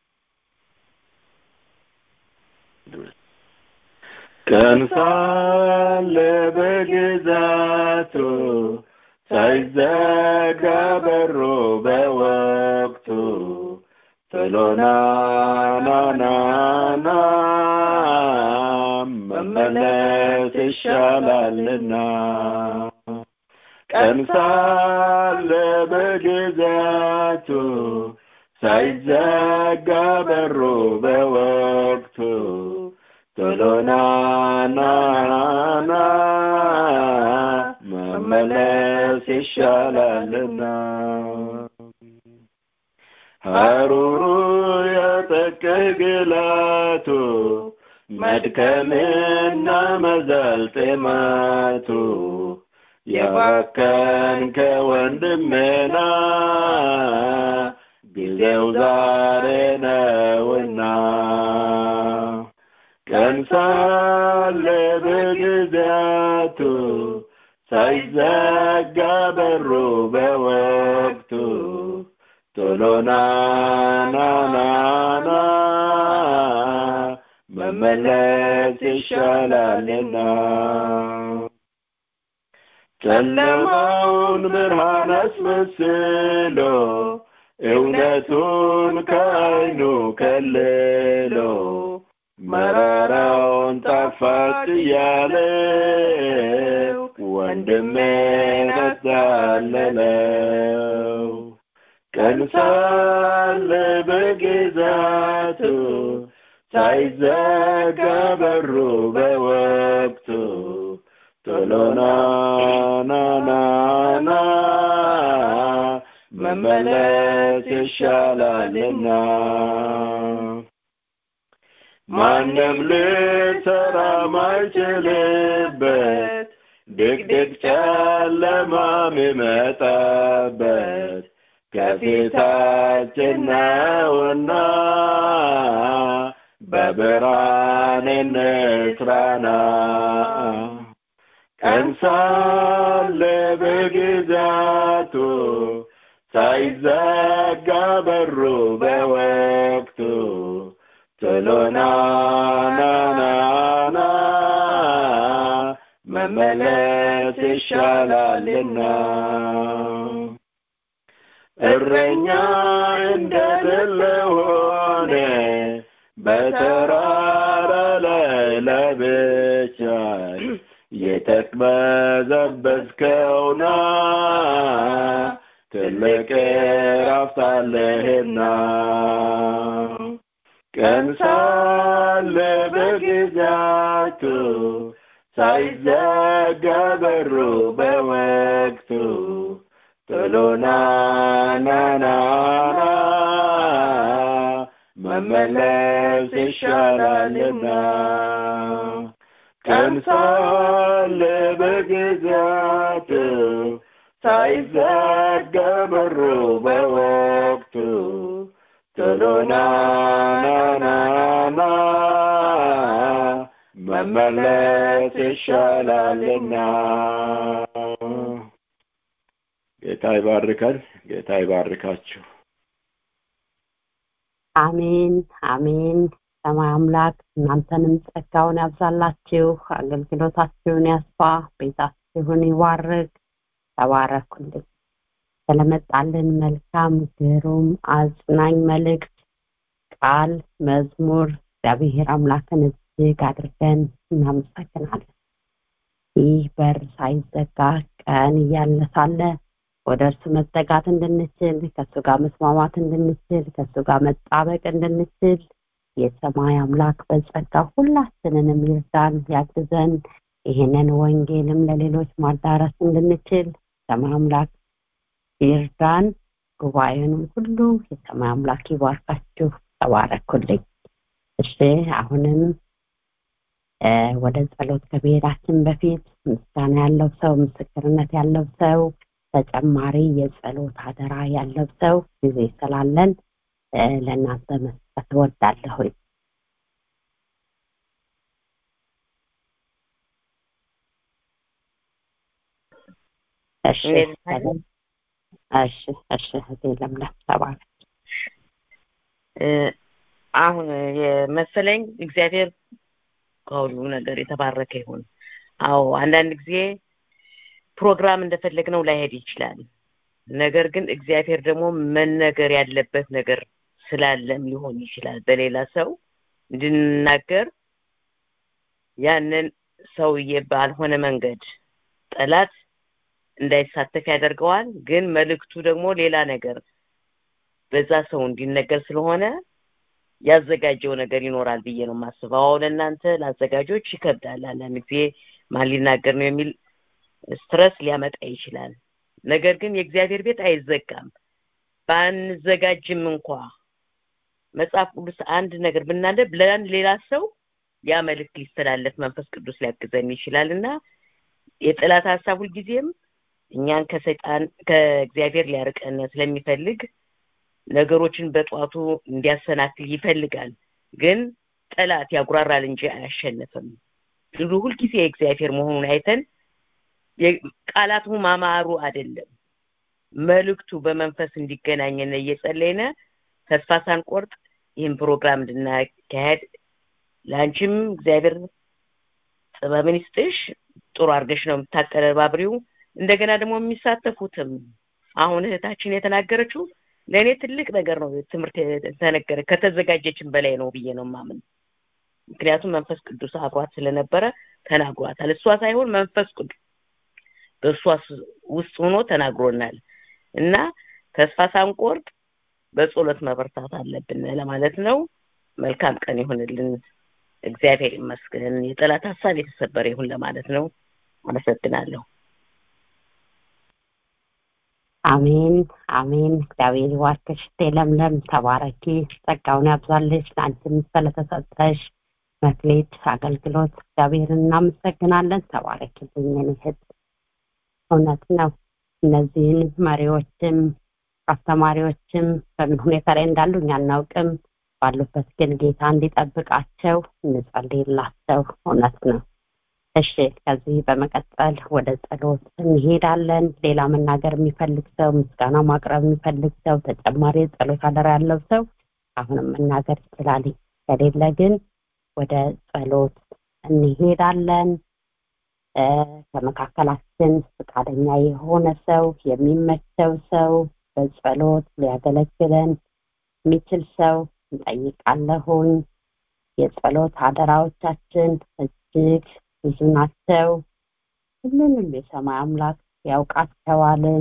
Speaker 2: ቀን ሳለ በግዛቱ ሳይዘጋ በሮ በወቅቱ ጥሎና ናናና መመለስ ይሻላልና ቀን ሳለ በግዛቱ ሳይዘጋ በሩ በወቅቱ ቶሎና ናና መመለስ ይሻላልና ሀሩሩ የጠቅህ ግላቱ መድከምና መዛል ጤማቱ የባከን ከወንድሜና ጊዜው ዛሬ ነውና ቀን ሳለ በጊዜያቱ ሳይዘጋ በሩ በወቅቱ ቶሎና ናናና መመለስ ይሻላልና ጨለማውን ብርሃን አስመስሎ እውነቱን ከዓይኑ ከልሎ መራራውን ጣፋጭ እያለው ወንድሜን አታለለው ቀን ሳለ በግዛቱ ሳይዘጋ በሩ በወቅቱ ቶሎና ናናና መመለስ ይሻላልና ማንም ልሰራ ማይችልበት ድቅድቅ ጨለማ ሚመጣበት ከፊታችን ነውና በብርሃን እንስራና ቀን ሳለ በግዛቱ ሳይዘጋ በሩ በወቅቱ ቶሎና ናናና መመለስ ይሻላልና እረኛ እንደሌለ ሆነ በተራራ ላይ ለብቻይ የተቅበዘበዝከውና ትልቅ እረፍት አለህና ቀን ሳለ በግዛቱ ሳይዘጋ በሩ በወቅቱ ቶሎና ናናና መመለስ ይሻላልና ቀን ሳለ በግዛቱ ሳይዘጋ በሩ በወቅቱ ቶሎና ናናና መመለስ ይሻላልና ጌታ ይባርካል ጌታ ይባርካችሁ
Speaker 1: አሜን አሜን ሰማይ አምላክ እናንተንም ጸጋውን ያብዛላችሁ አገልግሎታችሁን ያስፋ ቤታችሁን ይባርክ ተባረኩልኝ ስለመጣልን መልካም ግሩም አጽናኝ መልእክት ቃል መዝሙር እግዚአብሔር አምላክን እጅግ አድርገን እናመሰግናለን ይህ በር ሳይዘጋ ቀን እያለ ሳለ ወደ እርሱ መጠጋት እንድንችል ከእሱ ጋር መስማማት እንድንችል ከእሱ ጋር መጣበቅ እንድንችል የሰማይ አምላክ በጸጋ ሁላችንንም ይርዳን ያግዘን ይህንን ወንጌልም ለሌሎች ማዳረስ እንድንችል ሰማይ አምላክ ይርዳን ጉባኤንም ሁሉ የሰማይ አምላክ ይባርካችሁ ተባረኩልኝ እሺ አሁንም ወደ ጸሎት ከመሄዳችን በፊት ምስጋና ያለው ሰው ምስክርነት ያለው ሰው ተጨማሪ የጸሎት አደራ ያለው ሰው ጊዜ ስላለን ለእናንተ መስጠት እወዳለሁ እሺ እሺ እሺ እህቴ ለምለም ተባረክ
Speaker 4: አሁን የመሰለኝ እግዚአብሔር ከሁሉ ነገር የተባረከ ይሁን አዎ አንዳንድ ጊዜ ፕሮግራም እንደፈለግነው ላይሄድ ይችላል ነገር ግን እግዚአብሔር ደግሞ መነገር ያለበት ነገር ስላለም ሊሆን ይችላል በሌላ ሰው እንድንናገር ያንን ሰውዬ ባልሆነ መንገድ ጠላት እንዳይሳተፍ ያደርገዋል ግን መልእክቱ ደግሞ ሌላ ነገር በዛ ሰው እንዲነገር ስለሆነ ያዘጋጀው ነገር ይኖራል ብዬ ነው የማስበው አሁን እናንተ ለአዘጋጆች ይከብዳል አንዳንድ ጊዜ ማን ሊናገር ነው የሚል ስትረስ ሊያመጣ ይችላል ነገር ግን የእግዚአብሔር ቤት አይዘጋም ባንዘጋጅም እንኳ መጽሐፍ ቅዱስ አንድ ነገር ብናነብ ለአንድ ሌላ ሰው ያ መልእክት ሊስተላለፍ መንፈስ ቅዱስ ሊያግዘን ይችላል እና የጠላት ሀሳብ ሁልጊዜም እኛን ከሰይጣን ከእግዚአብሔር ሊያርቀን ስለሚፈልግ ነገሮችን በጧቱ እንዲያሰናክል ይፈልጋል ግን ጠላት ያጉራራል እንጂ አያሸንፍም ድሉ ሁልጊዜ የእግዚአብሔር መሆኑን አይተን ቃላቱ ማማሩ አይደለም መልእክቱ በመንፈስ እንዲገናኘን እየጸለይነ ተስፋ ሳንቆርጥ ይህን ፕሮግራም እንድናካሄድ ለአንቺም እግዚአብሔር ጥበብን ይስጥሽ ጥሩ አድርገሽ ነው የምታቀረባብሪው እንደገና ደግሞ የሚሳተፉትም አሁን እህታችን የተናገረችው ለእኔ ትልቅ ነገር ነው ትምህርት ተነገረ ከተዘጋጀችን በላይ ነው ብዬ ነው ማምን ምክንያቱም መንፈስ ቅዱስ አብሯት ስለነበረ ተናግሯታል እሷ ሳይሆን መንፈስ ቅዱስ በእሷ ውስጥ ሆኖ ተናግሮናል እና ተስፋ ሳንቆርጥ በጸሎት መበርታት አለብን ለማለት ነው መልካም ቀን ይሁንልን እግዚአብሔር ይመስገን የጠላት ሀሳብ የተሰበረ ይሁን ለማለት ነው አመሰግናለሁ
Speaker 1: አሜን አሜን እግዚአብሔር ይባርክሽ ለምለም ተባረኪ ጸጋውን ያብዛልሽ ለአንቺም ስለተሰጠሽ መክሌት አገልግሎት እግዚአብሔርን እናመሰግናለን። ተባረክልኝ የኔ እህት። እውነት ነው። እነዚህን መሪዎችም አስተማሪዎችም በምን ሁኔታ ላይ እንዳሉ እኛ አናውቅም። ባሉበት ግን ጌታ እንዲጠብቃቸው እንጸልይላቸው። እውነት ነው። እሺ፣ ከዚህ በመቀጠል ወደ ጸሎት እንሄዳለን። ሌላ መናገር የሚፈልግ ሰው፣ ምስጋና ማቅረብ የሚፈልግ ሰው፣ ተጨማሪ ጸሎት አደራ ያለው ሰው አሁንም መናገር ይችላል። ከሌለ ግን ወደ ጸሎት እንሄዳለን። ከመካከላችን ፈቃደኛ የሆነ ሰው የሚመቸው ሰው በጸሎት ሊያገለግለን የሚችል ሰው እንጠይቃለሁኝ። የጸሎት አደራዎቻችን እጅግ ብዙ ናቸው። ሁሉንም የሰማይ አምላክ ያውቃቸዋልን።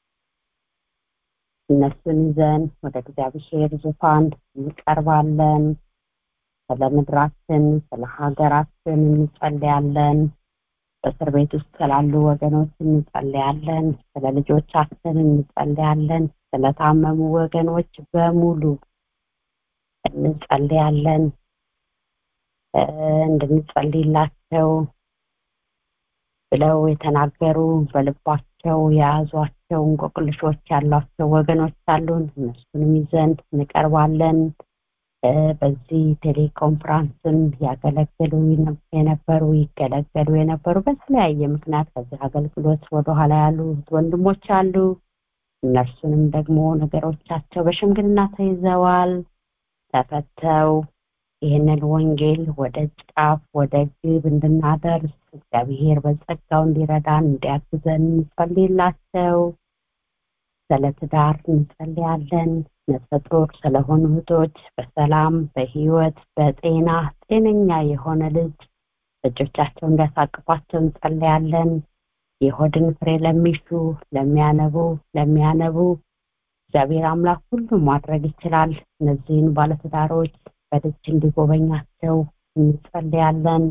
Speaker 1: እነሱን ይዘን ወደ እግዚአብሔር ዙፋን እንቀርባለን። ስለ ምድራችን፣ ስለ ሀገራችን እንጸልያለን። በእስር ቤት ውስጥ ስላሉ ወገኖች እንጸልያለን። ስለ ልጆቻችን እንጸልያለን። ስለታመሙ ወገኖች በሙሉ እንጸልያለን። እንድንጸልይላቸው ብለው የተናገሩ በልባቸው የያዟቸው እንቆቅልሾች ያሏቸው ወገኖች አሉን። እነሱንም ይዘን እንቀርባለን። በዚህ ቴሌኮንፍራንስም ያገለግሉ የነበሩ ይገለገሉ የነበሩ በተለያየ ምክንያት ከዚህ አገልግሎት ወደኋላ ያሉ ወንድሞች አሉ። እነርሱንም ደግሞ ነገሮቻቸው በሽምግልና ተይዘዋል፣ ተፈተው ይህንን ወንጌል ወደ ጫፍ ወደ ግብ እንድናደርስ እግዚአብሔር በጸጋው እንዲረዳን እንዲያግዘን እንጸልይላቸው። ስለ ትዳር እንጸልያለን። ነፍሰ ጡር ስለሆኑ እህቶች በሰላም በህይወት በጤና ጤነኛ የሆነ ልጅ እጆቻቸው እንዲያሳቅፏቸው እንጸልያለን። የሆድን ፍሬ ለሚሹ ለሚያነቡ ለሚያነቡ እግዚአብሔር አምላክ ሁሉም ማድረግ ይችላል። እነዚህን ባለትዳሮች በልጅ እንዲጎበኛቸው እንጸልያለን።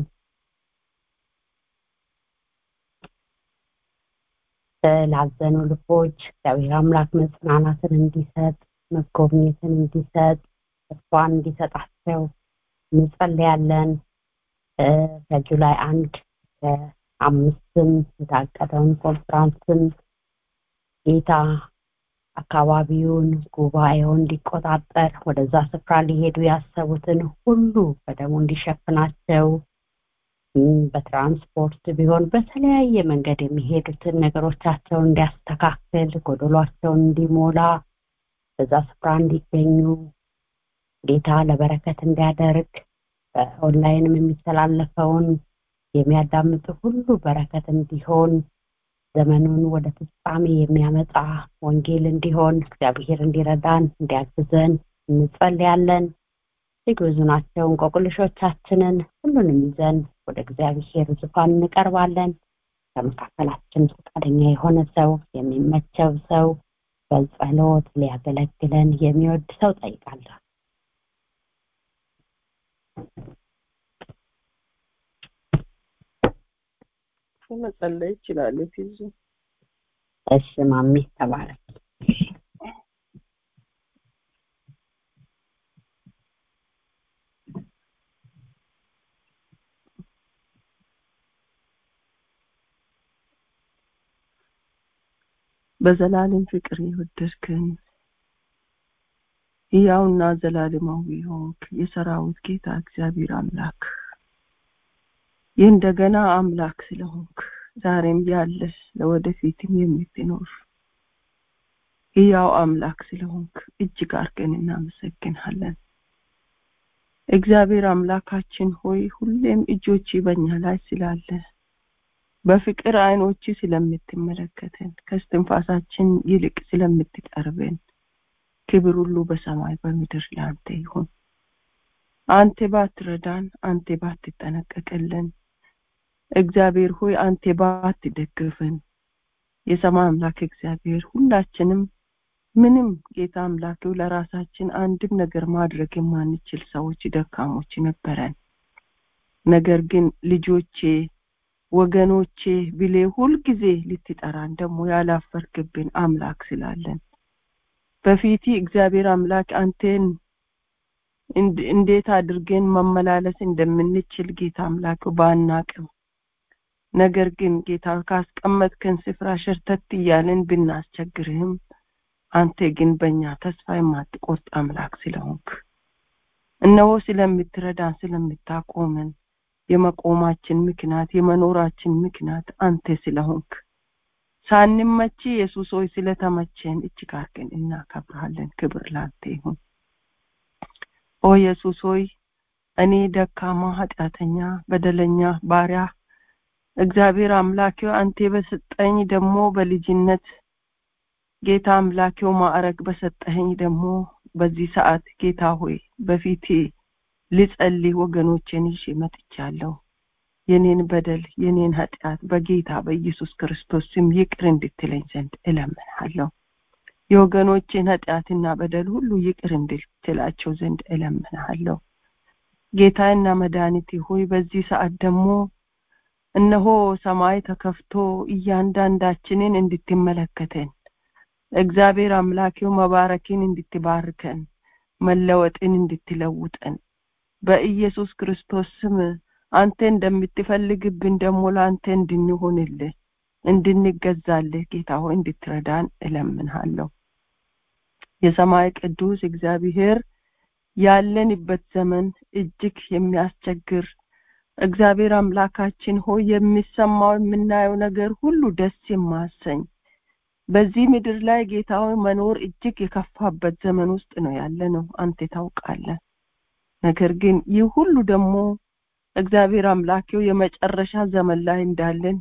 Speaker 1: ላዘኑ ልቦች እግዚአብሔር አምላክ መጽናናትን እንዲሰጥ መጎብኘትን እንዲሰጥ ተስፋን እንዲሰጣቸው እንጸልያለን። ከጁላይ አንድ አምስትም የታቀደውን ኮንፍራንስም ጌታ አካባቢውን ጉባኤውን እንዲቆጣጠር ወደዛ ስፍራ ሊሄዱ ያሰቡትን ሁሉ በደሙ እንዲሸፍናቸው በትራንስፖርት ቢሆን በተለያየ መንገድ የሚሄዱትን ነገሮቻቸውን እንዲያስተካክል ጎደሏቸውን እንዲሞላ በዛ ስፍራ እንዲገኙ ጌታ ለበረከት እንዲያደርግ በኦንላይንም የሚተላለፈውን የሚያዳምጡ ሁሉ በረከት እንዲሆን ዘመኑን ወደ ፍጻሜ የሚያመጣ ወንጌል እንዲሆን እግዚአብሔር እንዲረዳን እንዲያግዘን እንጸልያለን። እጅግ ብዙ ናቸው እንቆቅልሾቻችንን ሁሉንም ይዘን ወደ እግዚአብሔር ዙፋን እንቀርባለን። ከመካከላችን ፈቃደኛ የሆነ ሰው የሚመቸው ሰው በጸሎት ሊያገለግለን የሚወድ ሰው ጠይቃለሁ።
Speaker 3: መጸለይ ይችላል። ፊዙ
Speaker 1: እሺ ማሚ ተባረክ።
Speaker 3: በዘላለም ፍቅር የወደድከን ሕያውና ዘላለማዊ ሆንክ የሰራዊት ጌታ እግዚአብሔር አምላክ የእንደገና አምላክ ስለሆንክ ዛሬም ያለ ለወደፊትም የምትኖር ሕያው አምላክ ስለሆንክ እጅግ አድርገን እናመሰግንሃለን። እግዚአብሔር አምላካችን ሆይ ሁሌም እጆች በእኛ ላይ ስላለ በፍቅር አይኖች ስለምትመለከተን ከስትንፋሳችን ይልቅ ስለምትቀርበን ክብር ሁሉ በሰማይ በምድር ለአንተ ይሁን። አንተ ባትረዳን፣ አንተ ባትጠነቀቅልን፣ እግዚአብሔር ሆይ አንተ ባትደግፈን፣ የሰማይ አምላክ እግዚአብሔር ሁላችንም ምንም ጌታ አምላኬው ለራሳችን አንድም ነገር ማድረግ የማንችል ሰዎች ደካሞች ነበረን። ነገር ግን ልጆቼ ወገኖቼ ብሌ ሁልጊዜ ልትጠራን ደግሞ ያላፈርክብን አምላክ ስላለን በፊቲ እግዚአብሔር አምላክ አንተን እንዴት አድርገን መመላለስ እንደምንችል ጌታ አምላክ ባናቅም ነገር ግን ጌታ ካስቀመጥከን ስፍራ ሸርተት እያለን ብናስቸግርህም አንተ ግን በእኛ ተስፋ የማትቆርጥ አምላክ ስለሆንክ እነሆ ስለምትረዳን ስለምታቆመን የመቆማችን ምክንያት የመኖራችን ምክንያት አንተ ስለሆንክ ሳንመች ኢየሱስ ሆይ ስለተመቸን እጅግ አድርገን እናከብርሃለን ክብር ላንተ ይሁን ኦ ኢየሱስ ሆይ እኔ ደካማ ኃጢአተኛ በደለኛ ባሪያ እግዚአብሔር አምላኬው አንተ በሰጠኝ ደግሞ በልጅነት ጌታ አምላኬው ማዕረግ በሰጠኸኝ ደግሞ በዚህ ሰዓት ጌታ ሆይ በፊቴ ልጸልይ ወገኖቼን ይዤ መጥቻለሁ የኔን በደል የኔን ኃጢአት በጌታ በኢየሱስ ክርስቶስ ስም ይቅር እንድትለኝ ዘንድ እለምንሃለሁ የወገኖቼን ኃጢአትና በደል ሁሉ ይቅር እንድትላቸው ዘንድ እለምንሃለሁ ጌታና መድኃኒቴ ሆይ በዚህ ሰዓት ደግሞ እነሆ ሰማይ ተከፍቶ እያንዳንዳችንን እንድትመለከተን እግዚአብሔር አምላኬው መባረክን እንድትባርከን መለወጥን እንድትለውጠን በኢየሱስ ክርስቶስ ስም አንተ እንደምትፈልግብን ደግሞ ለአንተ እንድንሆንልህ እንድንገዛልህ ጌታ ሆይ እንድትረዳን እለምንሃለሁ የሰማይ ቅዱስ እግዚአብሔር ያለንበት ዘመን እጅግ የሚያስቸግር እግዚአብሔር አምላካችን ሆይ የሚሰማው የምናየው ነገር ሁሉ ደስ የማሰኝ በዚህ ምድር ላይ ጌታ ሆይ መኖር እጅግ የከፋበት ዘመን ውስጥ ነው ያለ ነው አንተ ታውቃለህ ነገር ግን ይህ ሁሉ ደግሞ እግዚአብሔር አምላኬው የመጨረሻ ዘመን ላይ እንዳለን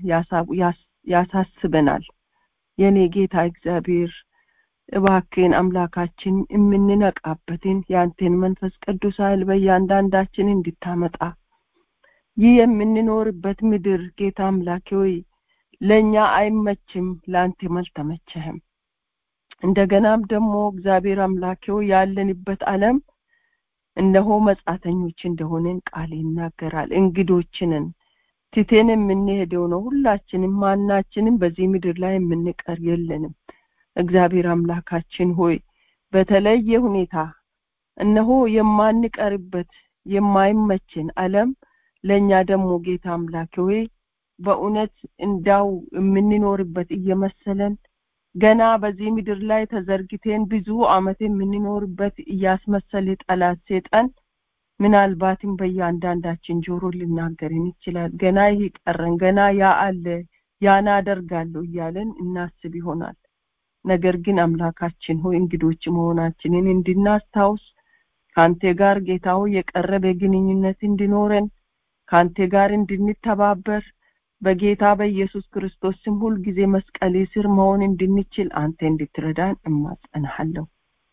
Speaker 3: ያሳስበናል የኔ ጌታ እግዚአብሔር እባክን አምላካችን የምንነቃበትን የአንተን መንፈስ ቅዱስ ኃይል በእያንዳንዳችን እንድታመጣ ይህ የምንኖርበት ምድር ጌታ አምላኬ ሆይ ለእኛ አይመችም ለአንተ አልተመቸህም እንደገናም ደግሞ እግዚአብሔር አምላኬው ያለንበት ዓለም እነሆ መጻተኞች እንደሆነን ቃል ይናገራል እንግዶችንን ትቴን የምንሄደው ነው ሁላችንም ማናችንም በዚህ ምድር ላይ የምንቀር የለንም እግዚአብሔር አምላካችን ሆይ በተለየ ሁኔታ እነሆ የማንቀርበት የማይመችን ዓለም ለእኛ ደግሞ ጌታ አምላክ ሆይ በእውነት እንዳው የምንኖርበት እየመሰለን ገና በዚህ ምድር ላይ ተዘርግቴን ብዙ አመት የምንኖርበት እያስመሰለ ጠላት ሴጣን ምናልባትም በእያንዳንዳችን ጆሮ ሊናገርን ይችላል ገና ይህ ቀረን ገና ያ አለ ያን አደርጋለሁ እያለን እናስብ ይሆናል ነገር ግን አምላካችን ሆይ እንግዶች መሆናችንን እንድናስታውስ ከአንተ ጋር ጌታው የቀረበ ግንኙነት እንዲኖረን ከአንተ ጋር እንድንተባበር በጌታ በኢየሱስ ክርስቶስ ስም ሁል ጊዜ መስቀሌ ስር መሆን እንድንችል አንተ እንድትረዳን እማጸንሃለሁ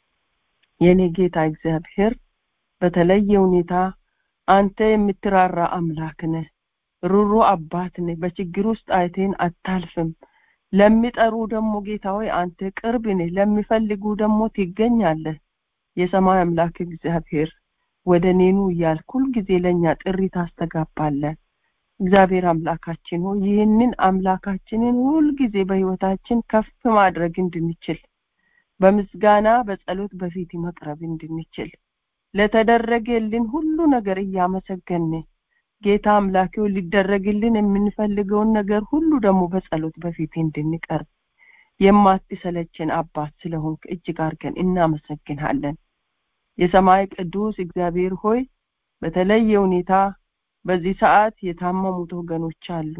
Speaker 3: የኔ ጌታ እግዚአብሔር በተለየ ሁኔታ አንተ የምትራራ አምላክ ነህ ሩሩ አባት ነህ በችግር ውስጥ አይቴን አታልፍም ለሚጠሩ ደግሞ ጌታ ሆይ አንተ ቅርብ ነህ ለሚፈልጉ ደግሞ ትገኛለህ የሰማይ አምላክ እግዚአብሔር ወደ ኔኑ እያልክ ሁልጊዜ ለእኛ ጥሪ ታስተጋባለህ እግዚአብሔር አምላካችን ሆይ ይህንን አምላካችንን ሁልጊዜ በህይወታችን ከፍ ማድረግ እንድንችል በምስጋና በጸሎት በፊት መቅረብ እንድንችል ለተደረገልን ሁሉ ነገር እያመሰገን ጌታ አምላኬው ሊደረግልን የምንፈልገውን ነገር ሁሉ ደግሞ በጸሎት በፊት እንድንቀርብ የማትሰለችን አባት ስለሆንክ እጅግ አድርገን እናመሰግንሃለን የሰማይ ቅዱስ እግዚአብሔር ሆይ በተለየ ሁኔታ በዚህ ሰዓት የታመሙት ወገኖች አሉ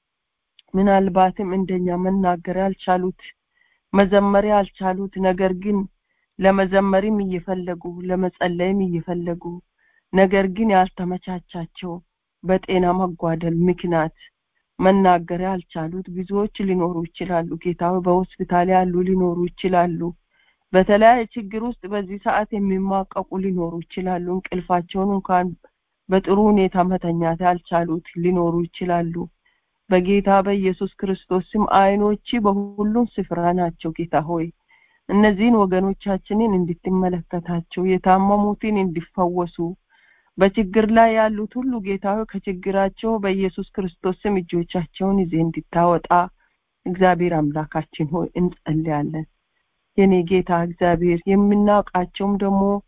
Speaker 3: ምናልባትም እንደኛ መናገር ያልቻሉት መዘመር ያልቻሉት ነገር ግን ለመዘመርም እየፈለጉ ለመጸለይም እየፈለጉ ነገር ግን ያልተመቻቻቸው በጤና መጓደል ምክንያት መናገር ያልቻሉት ብዙዎች ሊኖሩ ይችላሉ ጌታ በሆስፒታል ያሉ ሊኖሩ ይችላሉ በተለያየ ችግር ውስጥ በዚህ ሰዓት የሚማቀቁ ሊኖሩ ይችላሉ እንቅልፋቸውን እንኳን በጥሩ ሁኔታ መተኛት ያልቻሉት ሊኖሩ ይችላሉ በጌታ በኢየሱስ ክርስቶስ ስም አይኖች በሁሉም ስፍራ ናቸው ጌታ ሆይ እነዚህን ወገኖቻችንን እንድትመለከታቸው የታመሙትን እንዲፈወሱ በችግር ላይ ያሉት ሁሉ ጌታ ሆይ ከችግራቸው በኢየሱስ ክርስቶስ ስም እጆቻቸውን ይዜ እንድታወጣ እግዚአብሔር አምላካችን ሆይ እንጸልያለን የኔ ጌታ እግዚአብሔር የምናውቃቸውም ደግሞ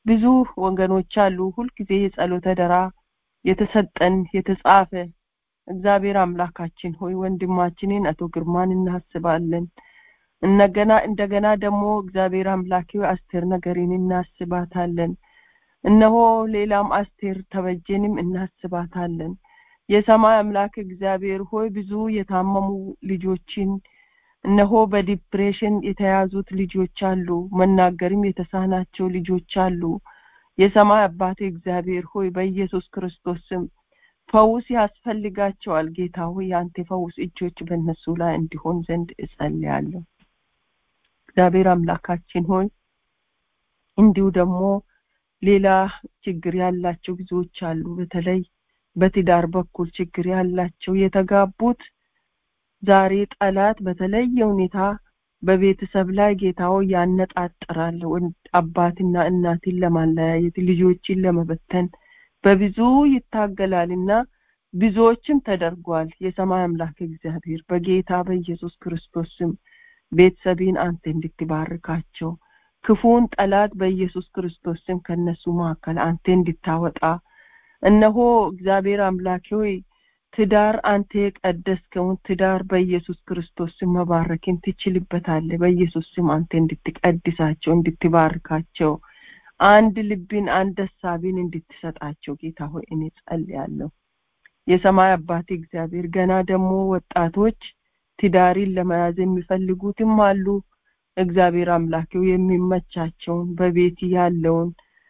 Speaker 5: ብዙ ወገኖች አሉ ሁልጊዜ የጸሎተ ደራ የተሰጠን የተጻፈ እግዚአብሔር አምላካችን ሆይ ወንድማችንን አቶ ግርማን እናስባለን እንደገና እንደገና ደግሞ እግዚአብሔር አምላኪ አስቴር ነገሬን እናስባታለን እነሆ ሌላም አስቴር ተበጀንም እናስባታለን የሰማይ አምላክ እግዚአብሔር ሆይ ብዙ የታመሙ ልጆችን እነሆ በዲፕሬሽን የተያዙት ልጆች አሉ መናገርም የተሳናቸው ልጆች አሉ የሰማይ አባቴ እግዚአብሔር ሆይ በኢየሱስ ክርስቶስ ስም ፈውስ ያስፈልጋቸዋል ጌታ ሆይ የአንተ ፈውስ እጆች በእነሱ ላይ እንዲሆን ዘንድ እጸልያለሁ እግዚአብሔር አምላካችን ሆይ እንዲሁ ደግሞ ሌላ ችግር ያላቸው ብዙዎች አሉ በተለይ በትዳር በኩል ችግር ያላቸው የተጋቡት ዛሬ ጠላት በተለየ ሁኔታ በቤተሰብ ላይ ጌታው ያነጣጥራል አባትና እናትን ለማለያየት ልጆችን ለመበተን በብዙ ይታገላልና ብዙዎችም ተደርጓል የሰማይ አምላክ እግዚአብሔር በጌታ በኢየሱስ ክርስቶስ ስም ቤተሰቤን አንተ እንድትባርካቸው ክፉን ጠላት በኢየሱስ ክርስቶስ ስም ከነሱ መካከል አንተ እንድታወጣ እነሆ እግዚአብሔር አምላኬ ሆይ ትዳር አንተ የቀደስከውን ትዳር በኢየሱስ ክርስቶስ ስም መባረክን ትችልበታለህ በኢየሱስ ስም አንተ እንድትቀድሳቸው እንድትባርካቸው አንድ ልብን አንድ ሀሳብን እንድትሰጣቸው ጌታ ሆይ እኔ ጸልያለሁ የሰማይ አባት እግዚአብሔር ገና ደግሞ ወጣቶች ትዳሪን ለመያዝ የሚፈልጉትም አሉ እግዚአብሔር አምላኬው የሚመቻቸውን በቤት ያለውን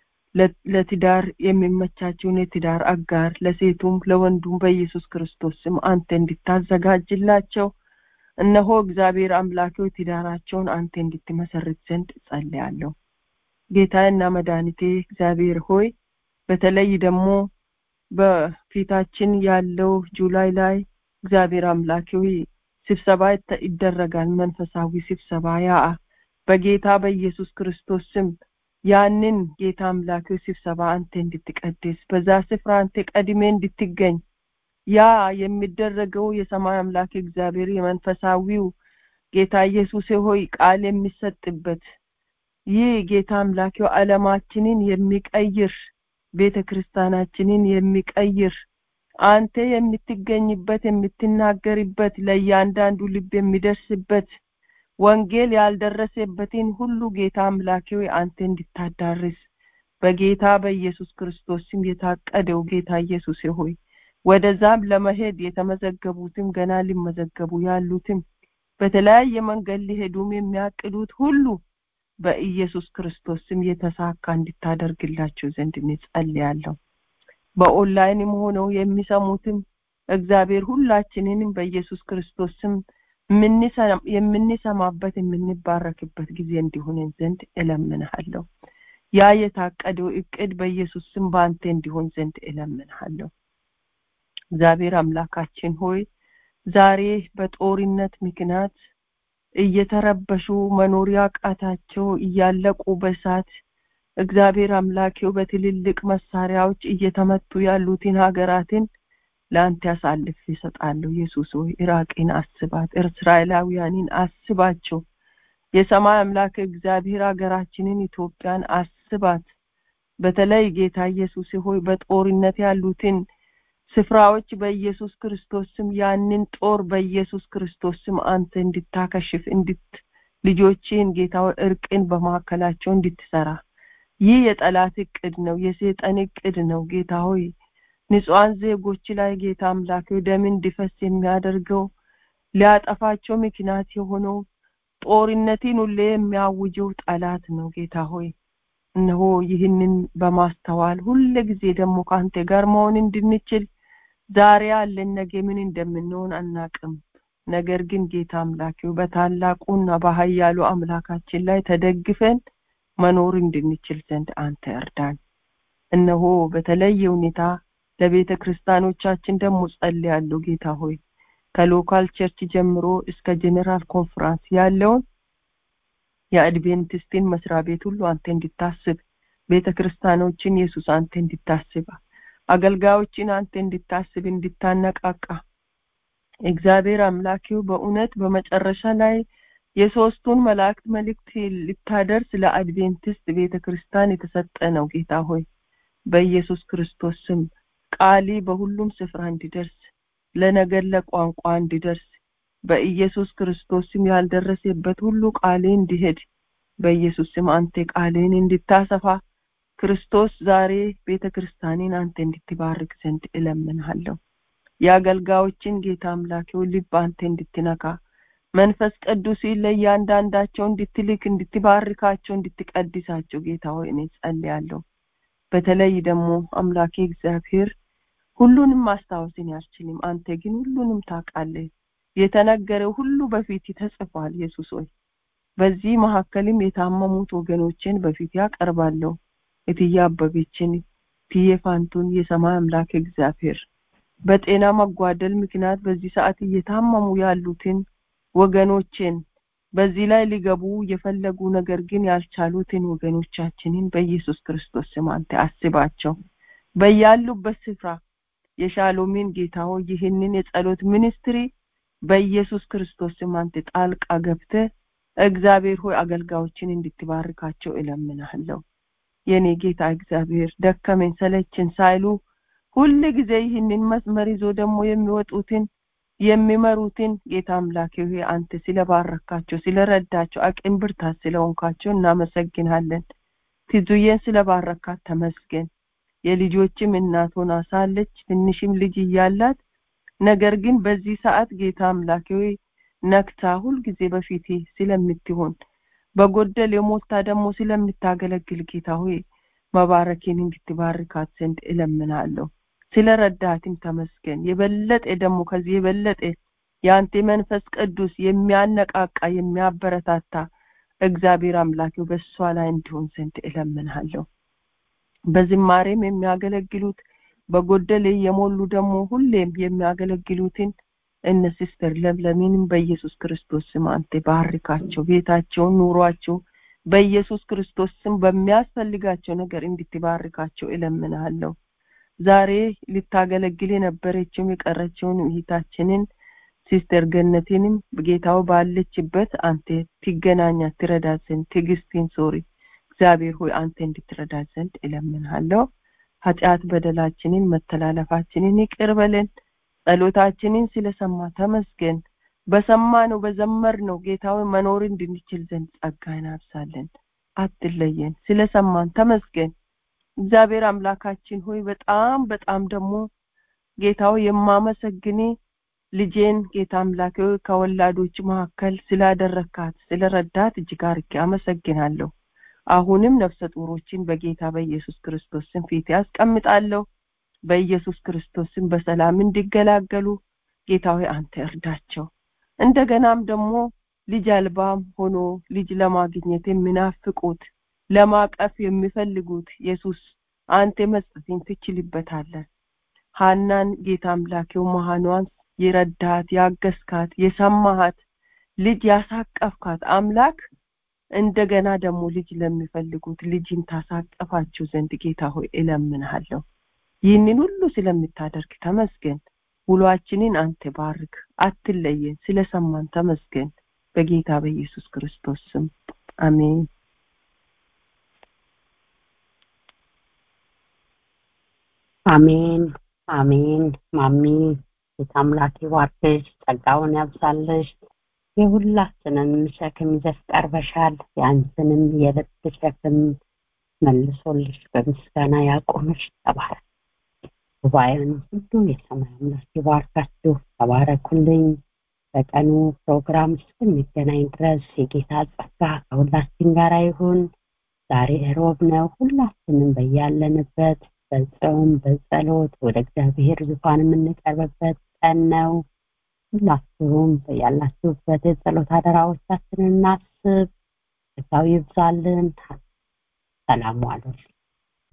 Speaker 5: ለትዳር የሚመቻቸውን የትዳር አጋር ለሴቱም ለወንዱም በኢየሱስ ክርስቶስ ስም አንተ እንድታዘጋጅላቸው እነሆ እግዚአብሔር አምላኬው ትዳራቸውን አንተ እንድትመሰርት ዘንድ ጸልያለሁ ጌታዬና መድኃኒቴ እግዚአብሔር ሆይ በተለይ ደግሞ በፊታችን ያለው ጁላይ ላይ እግዚአብሔር አምላኬ ሆይ ስብሰባ ይደረጋል መንፈሳዊ ስብሰባ ያ በጌታ በኢየሱስ ክርስቶስ ስም ያንን ጌታ አምላክ ስብሰባ አንተ እንድትቀድስ በዛ ስፍራ አንተ ቀድሜ እንድትገኝ ያ የሚደረገው የሰማይ አምላክ እግዚአብሔር የመንፈሳዊው ጌታ ኢየሱስ ሆይ ቃል የሚሰጥበት ይህ ጌታ አምላኪው ዓለማችንን የሚቀይር ቤተ ክርስቲያናችንን የሚቀይር አንተ የምትገኝበት የምትናገርበት ለእያንዳንዱ ልብ የሚደርስበት ወንጌል ያልደረሰበትን ሁሉ ጌታ አምላኬ ሆይ አንተ እንድታዳርስ በጌታ በኢየሱስ ክርስቶስ ስም የታቀደው ጌታ ኢየሱስ ሆይ ወደዛም ለመሄድ የተመዘገቡትም ገና ሊመዘገቡ ያሉትም በተለያየ መንገድ ሊሄዱም የሚያቅዱት ሁሉ በኢየሱስ ክርስቶስ ስም የተሳካ እንድታደርግላቸው ዘንድ እንጸልያለሁ በኦንላይንም ሆነው የሚሰሙትም እግዚአብሔር ሁላችንንም በኢየሱስ ክርስቶስ ስም የምንሰማበት የምንባረክበት ጊዜ እንዲሆነን ዘንድ እለምንሃለሁ ያ የታቀደው እቅድ በኢየሱስ ስም በአንተ እንዲሆን ዘንድ እለምንሃለሁ እግዚአብሔር አምላካችን ሆይ ዛሬ በጦርነት ምክንያት እየተረበሹ መኖሪያ ቃታቸው እያለቁ በሳት እግዚአብሔር አምላኬው በትልልቅ መሳሪያዎች እየተመቱ ያሉትን ሀገራትን ለአንተ ያሳልፍ ይሰጣለሁ ኢየሱስ ሆይ ኢራቅን አስባት እስራኤላውያንን አስባቸው የሰማይ አምላክ እግዚአብሔር ሀገራችንን ኢትዮጵያን አስባት በተለይ ጌታ ኢየሱስ ሆይ በጦርነት ያሉትን ስፍራዎች በኢየሱስ ክርስቶስ ስም ያንን ጦር በኢየሱስ ክርስቶስ ስም አንተ እንድታከሽፍ እንድት ልጆችን ጌታ እርቅን በማካከላቸው እንድትሰራ ይህ የጠላት እቅድ ነው የሰይጣን እቅድ ነው ጌታ ሆይ ንጹሐን ዜጎች ላይ ጌታ አምላክ ደም እንዲፈስ የሚያደርገው ሊያጠፋቸው ምክንያት የሆነው ጦርነትን ሁሌ የሚያውጀው ጠላት ነው ጌታ ሆይ እነሆ ይህንን በማስተዋል ሁለ ጊዜ ደግሞ ከአንተ ጋር መሆን እንድንችል ዛሬ ያለን ነገ ምን እንደምንሆን አናቅም ነገር ግን ጌታ አምላኪው በታላቁና በሀያሉ አምላካችን ላይ ተደግፈን መኖር እንድንችል ዘንድ አንተ እርዳን እነሆ በተለየ ሁኔታ ለቤተ ክርስቲያኖቻችን ደግሞ ጸልያለሁ ጌታ ሆይ ከሎካል ቸርች ጀምሮ እስከ ጄኔራል ኮንፈራንስ ያለውን የአድቬንቲስትን መስሪያ ቤት ሁሉ አንተ እንድታስብ ቤተ ክርስቲያኖችን ኢየሱስ አንተ እንድታስብ አገልጋዮችን አንተ እንድታስብ እንድታነቃቃ እግዚአብሔር አምላኪው በእውነት በመጨረሻ ላይ የሶስቱን መላእክት መልእክት ልታደርስ ለአድቬንቲስት ቤተ ክርስቲያን የተሰጠ ነው ጌታ ሆይ በኢየሱስ ክርስቶስ ስም ቃሊ በሁሉም ስፍራ እንዲደርስ ለነገር ለቋንቋ እንዲደርስ በኢየሱስ ክርስቶስ ስም ያልደረሰበት ሁሉ ቃሌ እንዲሄድ በኢየሱስ ስም አንተ ቃሌን እንድታሰፋ ክርስቶስ ዛሬ ቤተ ክርስቲያንን አንተ እንድትባርክ ዘንድ እለምንሃለሁ የአገልጋዮችን ጌታ አምላኬው ልብ አንተ እንድትነካ መንፈስ ቅዱስ ለእያንዳንዳቸው እንድትልክ እንድትባርካቸው እንድትቀድሳቸው ጌታ ሆይ እኔ ጸልያለሁ በተለይ ደግሞ አምላኬ እግዚአብሔር ሁሉንም ማስታወስን ያልችልም አንተ ግን ሁሉንም ታውቃለህ የተነገረው ሁሉ በፊት ተጽፏል ኢየሱስ ሆይ በዚህ መካከልም የታመሙት ወገኖችን በፊት ያቀርባለሁ እትዬ አበቤችን እትዬ ፋንቱን የሰማይ አምላክ እግዚአብሔር በጤና መጓደል ምክንያት በዚህ ሰዓት እየታመሙ ያሉትን ወገኖችን በዚህ ላይ ሊገቡ የፈለጉ ነገር ግን ያልቻሉትን ወገኖቻችንን በኢየሱስ ክርስቶስ ስም አንተ አስባቸው በያሉበት ስፍራ የሻሎሚን ጌታ ሆይ ይህንን የጸሎት ሚኒስትሪ በኢየሱስ ክርስቶስ ስም አንተ ጣልቃ ገብተ እግዚአብሔር ሆይ አገልጋዮችን እንድትባርካቸው እለምናለሁ የኔ ጌታ እግዚአብሔር ደከመኝ ሰለችን ሳይሉ ሁል ጊዜ ይህንን መስመር ይዞ ደግሞ የሚወጡትን የሚመሩትን ጌታ አምላኬ ሆይ አንተ ስለባረካቸው ስለረዳቸው አቅም ብርታት ስለሆንካቸው እናመሰግናለን ትዙዬን ስለባረካት ተመስገን የልጆችም እናት ሆና ሳለች ትንሽም ልጅ እያላት ነገር ግን በዚህ ሰዓት ጌታ አምላኬ ሆይ ነክታ ሁልጊዜ በፊቴ ስለምትሆን በጎደል የሞታ ደግሞ ስለምታገለግል ጌታ ሆይ መባረኬን እንድትባርካት ዘንድ እለምናለሁ ስለ ረዳትም ተመስገን የበለጠ ደግሞ ከዚህ የበለጠ የአንተ መንፈስ ቅዱስ የሚያነቃቃ የሚያበረታታ እግዚአብሔር አምላኬው በእሷ ላይ እንዲሆን ዘንድ እለምናለሁ በዝማሬም የሚያገለግሉት በጎደል የሞሉ ደግሞ ሁሌም የሚያገለግሉትን እነ ሲስተር ለምለሚንም በኢየሱስ ክርስቶስ ስም አንተ ባርካቸው ቤታቸውን ኑሯቸው በኢየሱስ ክርስቶስ ስም በሚያስፈልጋቸው ነገር እንድትባርካቸው እለምናለሁ ዛሬ ልታገለግል የነበረችው የቀረችውን እህታችንን ሲስተር ገነቴንም ጌታው ባለችበት አንተ ትገናኛት ትረዳት ዘንድ ትዕግስትን ሶሪ እግዚአብሔር ሆይ አንተ እንድትረዳት ዘንድ እለምንሃለሁ ኃጢአት በደላችንን መተላለፋችንን ይቅር በለን ጸሎታችንን ስለሰማ ተመስገን በሰማነው በዘመርነው ጌታዊ መኖር እንድንችል ዘንድ ጸጋን አብሳለን አትለየን ስለሰማን ተመስገን እግዚአብሔር አምላካችን ሆይ በጣም በጣም ደግሞ ጌታው የማመሰግኔ ልጄን ጌታ አምላኬ ከወላዶች መካከል ስላደረካት ስለረዳት እጅግ አርጌ አመሰግናለሁ አሁንም ነፍሰ ጡሮችን በጌታ በኢየሱስ ክርስቶስ ስም ፊት ያስቀምጣለሁ በኢየሱስ ክርስቶስ ስም በሰላም እንዲገላገሉ ጌታ ሆይ አንተ እርዳቸው እንደገናም ደግሞ ልጅ አልባም ሆኖ ልጅ ለማግኘት የሚናፍቁት ለማቀፍ የሚፈልጉት ኢየሱስ አንተ መስጠትን ትችልበታለህ ሀናን ጌታ አምላኬው መሃኗን የረዳት ያገስካት የሰማሃት ልጅ ያሳቀፍካት አምላክ እንደገና ደግሞ ልጅ ለሚፈልጉት ልጅን ታሳቀፋቸው ዘንድ ጌታ ሆይ እለምንሃለሁ ይህንን ሁሉ ስለምታደርግ ተመስገን ውሏችንን አንተ ባርክ አትለየን ስለሰማን ተመስገን በጌታ በኢየሱስ ክርስቶስ ስም አሜን
Speaker 1: አሜን አሜን ማሚ ጌታ አምላክ ይባርክሽ ጸጋውን ያብዛልሽ የሁላችንን ሸክም ይዘሽ ቀርበሻል የአንቺንም የልብ ሸክም መልሶልሽ በምስጋና ያቆምሽ ተባረክ ጉባኤን ሁሉ የሰማይ አምላክ ይባርካችሁ ተባረኩልኝ በቀኑ ፕሮግራም እስክንገናኝ ድረስ የጌታ ጸጋ ከሁላችን ጋር ይሁን ዛሬ ሮብ ነው ሁላችንም በያለንበት በጾም በጸሎት ወደ እግዚአብሔር ዙፋን የምንቀርብበት ቀን ነው ሁላችሁም ያላችሁበት የጸሎት አደራዎቻችንን እናስብ ጸጋው ይብዛልን ሰላም ዋሉልን